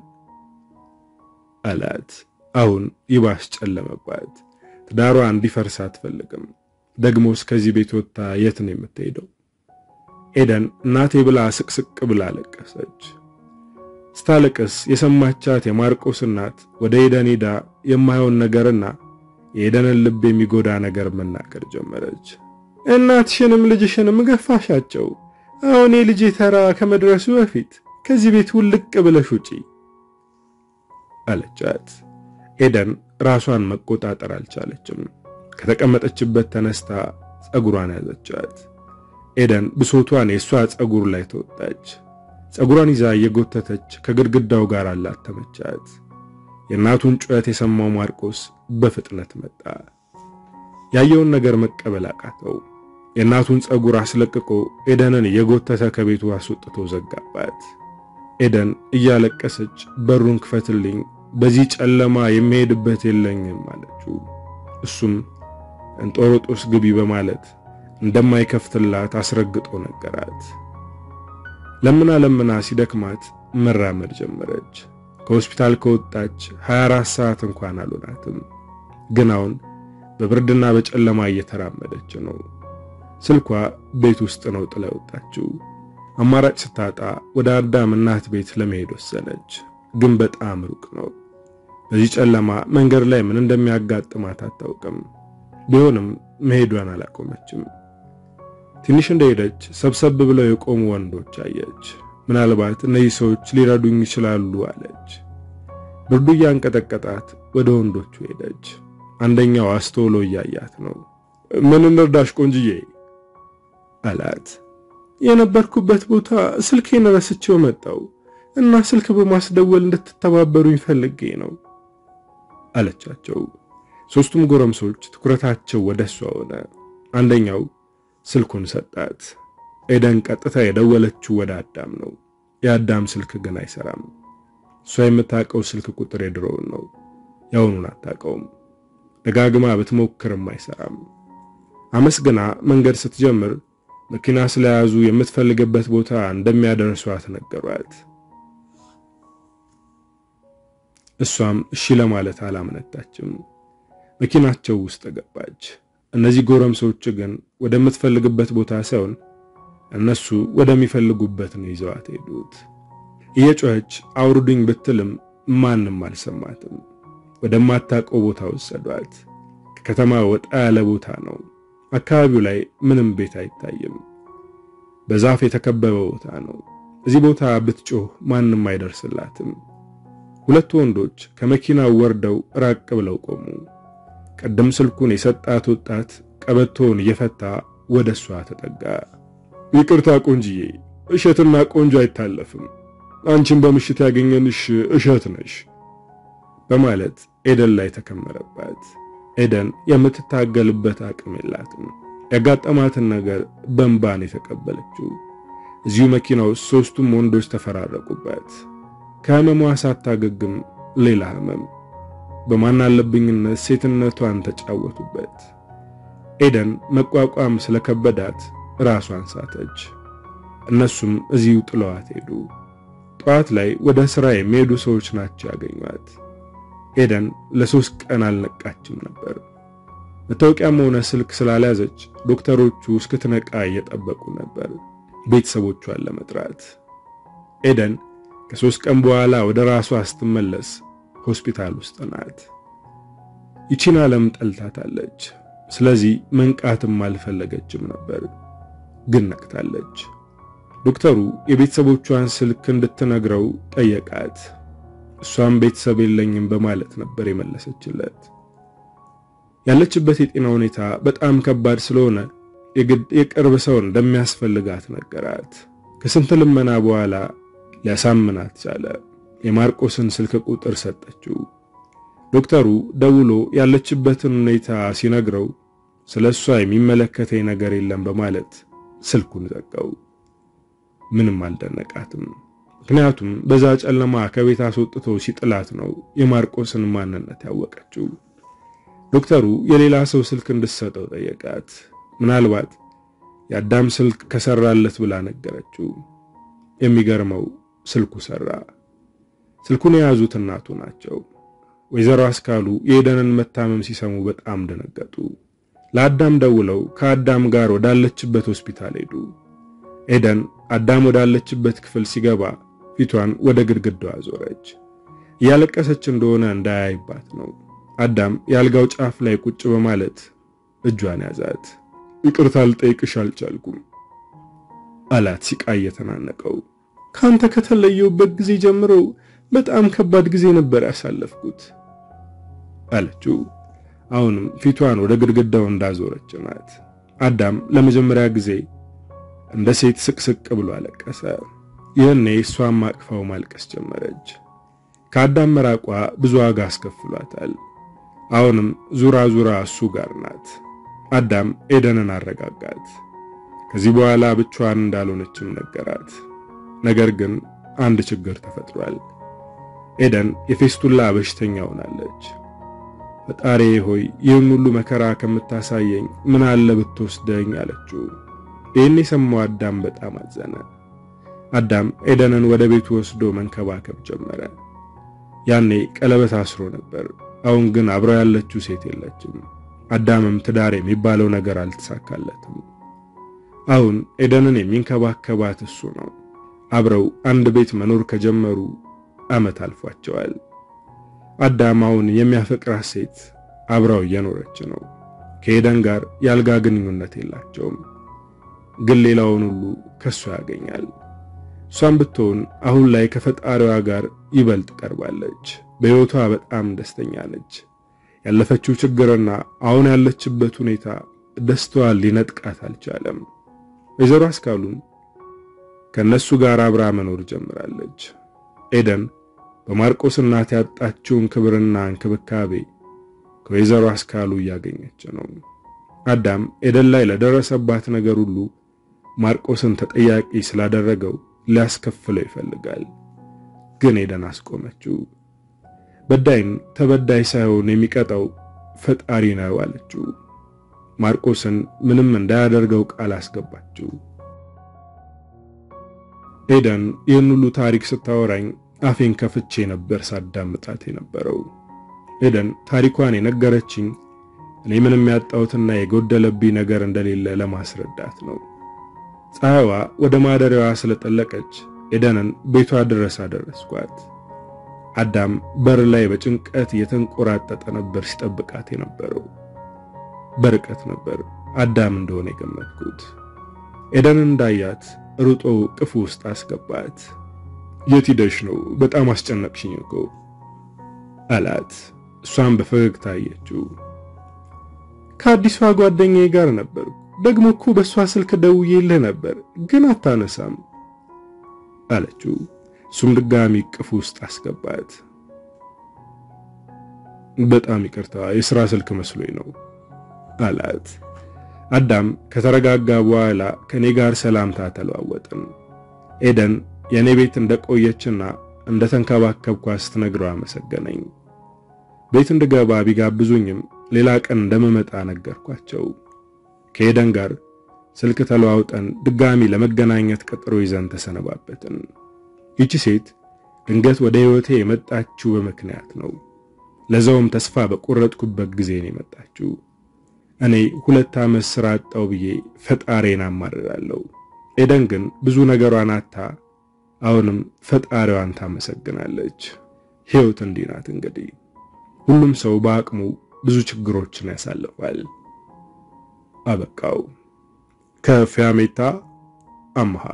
አላት። አሁን ይባስ ጨለመባት። ትዳሯ እንዲፈርስ አትፈልግም። ደግሞስ ከዚህ ቤት ወጥታ የት ነው የምትሄደው? ኤደን እናቴ ብላ ስቅስቅ ብላ አለቀሰች። ስታለቅስ የሰማቻት የማርቆስ እናት ወደ ኤደን ሄዳ የማይሆን ነገርና የኤደንን ልብ የሚጎዳ ነገር መናገር ጀመረች። እናትሽንም ልጅሽንም ገፋሻቸው። አሁን የልጄ ተራ ከመድረሱ በፊት ከዚህ ቤት ውልቅ ብለሽ ውጪ አለቻት። ኤደን ራሷን መቆጣጠር አልቻለችም። ከተቀመጠችበት ተነስታ ጸጉሯን ያዘቻት። ኤደን ብሶቷን የእሷ ጸጉር ላይ ተወጣች። ጸጉሯን ይዛ እየጎተተች ከግድግዳው ጋር አላተመቻት። የእናቱን ጩኸት የሰማው ማርቆስ በፍጥነት መጣ። ያየውን ነገር መቀበል አቃተው። የእናቱን ጸጉር አስለቅቆ ኤደንን እየጎተተ ከቤቱ አስወጥቶ ዘጋባት። ኤደን እያለቀሰች በሩን ክፈትልኝ፣ በዚህ ጨለማ የሚሄድበት የለኝም አለችው። እሱም እንጦሮጦስ ግቢ በማለት እንደማይከፍትላት አስረግጦ ነገራት። ለምና ለምና ሲደክማት መራመድ ጀመረች። ከሆስፒታል ከወጣች 24 ሰዓት እንኳን አልሆናትም። ግን አሁን በብርድና በጨለማ እየተራመደች ነው። ስልኳ ቤት ውስጥ ነው ጥላ ወጣችው። አማራጭ ስታጣ ወደ አዳም እናት ቤት ለመሄድ ወሰነች። ግን በጣም ሩቅ ነው። በዚህ ጨለማ መንገድ ላይ ምን እንደሚያጋጥማት አታውቅም። ቢሆንም መሄዷን አላቆመችም። ትንሽ እንደሄደች ሰብሰብ ብለው የቆሙ ወንዶች አየች። ምናልባት እነዚህ ሰዎች ሊረዱኝ ይችላሉ አለች። ብርዱ እያንቀጠቀጣት ወደ ወንዶቹ ሄደች። አንደኛው አስተውሎ እያያት ነው። ምን እንርዳሽ ቆንጅዬ አላት። የነበርኩበት ቦታ ስልኬን ረስቼው መጣው እና ስልክ በማስደወል እንድትተባበሩኝ ፈልጌ ነው አለቻቸው። ሶስቱም ጎረምሶች ትኩረታቸው ወደ እሷ ሆነ። አንደኛው ስልኩን ሰጣት። ኤደን ቀጥታ የደወለችው ወደ አዳም ነው። የአዳም ስልክ ግን አይሰራም። እሷ የምታውቀው ስልክ ቁጥር የድሮውን ነው፣ ያሁኑን አታውቀውም። ደጋግማ ብትሞክርም አይሰራም። አመስግና መንገድ ስትጀምር መኪና ስለያዙ የምትፈልግበት ቦታ እንደሚያደርሷት ነገሯት። እሷም እሺ ለማለት አላመነታችም። መኪናቸው ውስጥ ገባች። እነዚህ ጎረምሶች ግን ወደምትፈልግበት ቦታ ሳይሆን እነሱ ወደሚፈልጉበት ነው ይዘዋት ሄዱት። እየጮኸች አውርዱኝ ብትልም ማንም አልሰማትም። ወደማታውቀው ቦታ ወሰዷት። ከከተማ ወጣ ያለ ቦታ ነው። አካባቢው ላይ ምንም ቤት አይታይም። በዛፍ የተከበበ ቦታ ነው። እዚህ ቦታ ብትጮህ ማንም አይደርስላትም። ሁለት ወንዶች ከመኪናው ወርደው ራቅ ብለው ቆሙ። ቀደም ስልኩን የሰጣት ወጣት ቀበቶውን እየፈታ ወደ እሷ ተጠጋ። ይቅርታ ቆንጅዬ፣ እሸትና ቆንጆ አይታለፍም። አንቺን በምሽት ያገኘንሽ እሸት ነሽ በማለት ኤደን ላይ ተከመረባት። ኤደን የምትታገልበት አቅም የላትም። ያጋጠማትን ነገር በእንባን የተቀበለችው። እዚሁ መኪና ውስጥ ሦስቱም ወንዶች ተፈራረቁበት። ከህመሟ ሳታገግም ሌላ ህመም፣ በማናለብኝነት ሴትነቷን ተጫወቱበት። ኤደን መቋቋም ስለከበዳት ራሷን ሳተች። እነሱም እዚሁ ጥለዋት ሄዱ። ጠዋት ላይ ወደ ሥራ የሚሄዱ ሰዎች ናቸው ያገኟት። ኤደን ለሶስት ቀን አልነቃችም ነበር። መታወቂያም ሆነ ስልክ ስላልያዘች ዶክተሮቹ እስክትነቃ እየጠበቁ ነበር ቤተሰቦቿን ለመጥራት። ኤደን ከሶስት ቀን በኋላ ወደ ራሷ ስትመለስ ሆስፒታል ውስጥ ናት። ይቺን ዓለም ጠልታታለች። ስለዚህ መንቃትም አልፈለገችም ነበር፣ ግን ነቅታለች። ዶክተሩ የቤተሰቦቿን ስልክ እንድትነግረው ጠየቃት። እሷም ቤተሰብ የለኝም በማለት ነበር የመለሰችለት። ያለችበት የጤና ሁኔታ በጣም ከባድ ስለሆነ የግድ የቅርብ ሰው እንደሚያስፈልጋት ነገራት። ከስንት ልመና በኋላ ሊያሳምናት ቻለ። የማርቆስን ስልክ ቁጥር ሰጠችው። ዶክተሩ ደውሎ ያለችበትን ሁኔታ ሲነግረው ስለ እሷ የሚመለከተኝ ነገር የለም በማለት ስልኩን ዘጋው። ምንም አልደነቃትም። ምክንያቱም በዛ ጨለማ ከቤት አስወጥቶ ሲጥላት ነው የማርቆስን ማንነት ያወቀችው። ዶክተሩ የሌላ ሰው ስልክ እንድትሰጠው ጠየቃት። ምናልባት የአዳም ስልክ ከሰራለት ብላ ነገረችው። የሚገርመው ስልኩ ሰራ። ስልኩን የያዙት እናቱ ናቸው። ወይዘሮ አስካሉ የኤደንን መታመም ሲሰሙ በጣም ደነገጡ። ለአዳም ደውለው ከአዳም ጋር ወዳለችበት ሆስፒታል ሄዱ። ኤደን አዳም ወዳለችበት ክፍል ሲገባ ፊቷን ወደ ግድግዳው አዞረች። እያለቀሰች እንደሆነ እንዳያይባት ነው። አዳም የአልጋው ጫፍ ላይ ቁጭ በማለት እጇን ያዛት። ይቅርታ ልጠይቅሽ አልቻልኩም አላት ሲቃ እየተናነቀው። ካንተ ከተለየውበት ጊዜ ጀምሮ በጣም ከባድ ጊዜ ነበር ያሳለፍኩት አለችው። አሁንም ፊቷን ወደ ግድግዳው እንዳዞረች ናት። አዳም ለመጀመሪያ ጊዜ እንደ ሴት ስቅስቅ ብሎ አለቀሰ። ይህኔ እሷም አቅፋው ማልቀስ ጀመረች። ከአዳም መራቋ ብዙ ዋጋ አስከፍሏታል። አሁንም ዙራ ዙራ እሱ ጋር ናት። አዳም ኤደንን አረጋጋት። ከዚህ በኋላ ብቻዋን እንዳልሆነችም ነገራት። ነገር ግን አንድ ችግር ተፈጥሯል። ኤደን የፌስቱላ በሽተኛ ሆናለች። ፈጣሪ ሆይ ይህን ሁሉ መከራ ከምታሳየኝ ምን አለ ብትወስደኝ አለችው። ይህን የሰማው አዳም በጣም አዘነ። አዳም ኤደንን ወደ ቤቱ ወስዶ መንከባከብ ጀመረ። ያኔ ቀለበት አስሮ ነበር። አሁን ግን አብረው ያለችው ሴት የለችም። አዳምም ትዳር የሚባለው ነገር አልተሳካለትም። አሁን ኤደንን የሚንከባከባት እሱ ነው። አብረው አንድ ቤት መኖር ከጀመሩ ዓመት አልፏቸዋል። አዳም አሁን የሚያፈቅራት ሴት አብረው እየኖረች ነው። ከኤደን ጋር የአልጋ ግንኙነት የላቸውም፣ ግን ሌላውን ሁሉ ከሷ ያገኛል። እሷም ብትሆን አሁን ላይ ከፈጣሪዋ ጋር ይበልጥ ቀርባለች። በሕይወቷ በጣም ደስተኛ ነች። ያለፈችው ችግርና አሁን ያለችበት ሁኔታ ደስታዋን ሊነጥቃት አልቻለም። ወይዘሮ አስካሉም ከነሱ ጋር አብራ መኖር ጀምራለች። ኤደን በማርቆስ እናት ያጣችውን ክብርና እንክብካቤ ከወይዘሮ አስካሉ እያገኘች ነው። አዳም ኤደን ላይ ለደረሰባት ነገር ሁሉ ማርቆስን ተጠያቂ ስላደረገው ሊያስከፍለው ይፈልጋል። ግን ኤደን አስቆመችው። በዳይን ተበዳይ ሳይሆን የሚቀጣው ፈጣሪ ነው አለችው። ማርቆስን ምንም እንዳያደርገው ቃል አስገባችው። ኤደን ይህን ሁሉ ታሪክ ስታወራኝ አፌን ከፍቼ ነበር ሳዳምጣት የነበረው። ኤደን ታሪኳን የነገረችኝ እኔ ምንም ያጣሁትና የጎደለብኝ ነገር እንደሌለ ለማስረዳት ነው። ፀሐይዋ ወደ ማደሪያዋ ስለጠለቀች ኤደንን ቤቷ ድረስ አደረስኳት። አዳም በር ላይ በጭንቀት እየተንቆራጠጠ ነበር ሲጠብቃት የነበረው። በርቀት ነበር አዳም እንደሆነ የገመትኩት። ኤደንን እንዳያት ሩጦ ቅፉ ውስጥ አስገባት። የት ሂደሽ ነው? በጣም አስጨነቅሽኝ እኮ አላት። እሷም በፈገግታ አየችው። ከአዲሷ ጓደኛዬ ጋር ነበር። ደግሞ እኮ በእሷ ስልክ ደውዬልህ ነበር ግን አታነሳም አለችው። እሱም ድጋሚ ቅፍ ውስጥ አስገባት። በጣም ይቅርታ የሥራ ስልክ መስሎኝ ነው አላት። አዳም ከተረጋጋ በኋላ ከኔ ጋር ሰላምታ ተለዋወጥን። ኤደን የኔ ቤት እንደቆየችና እንደተንከባከብኳት ስትነግረው አመሰገነኝ። ቤት እንድገባ ቢጋብዙኝም ሌላ ቀን እንደምመጣ ነገርኳቸው። ከኤደን ጋር ስልክ ተለዋውጠን ድጋሚ ለመገናኘት ቀጠሮ ይዘን ተሰነባበትን። ይቺ ሴት ድንገት ወደ ሕይወቴ የመጣችው በምክንያት ነው። ለዛውም ተስፋ በቆረጥኩበት ጊዜ ነው የመጣችው። እኔ ሁለት ዓመት ሥራ አጣው ብዬ ፈጣሪን አማርራለሁ። ኤደን ግን ብዙ ነገሯን አታ አሁንም ፈጣሪዋን ታመሰግናለች። ሕይወት እንዲህ ናት እንግዲህ። ሁሉም ሰው በአቅሙ ብዙ ችግሮችን ያሳልፋል። አበቃው። ከፊያሜታ አምሃ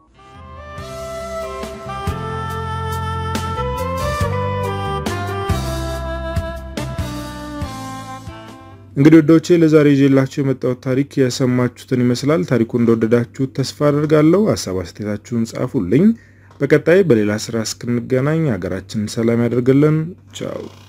እንግዲህ ወዶቼ ለዛሬ ይዤላችሁ የመጣሁት ታሪክ የሰማችሁትን ይመስላል። ታሪኩ እንደወደዳችሁት ተስፋ አድርጋለሁ። ሀሳብ አስተያየታችሁን ጻፉልኝ። በቀጣይ በሌላ ስራ እስክንገናኝ ሀገራችንን ሰላም ያደርግልን። ቻው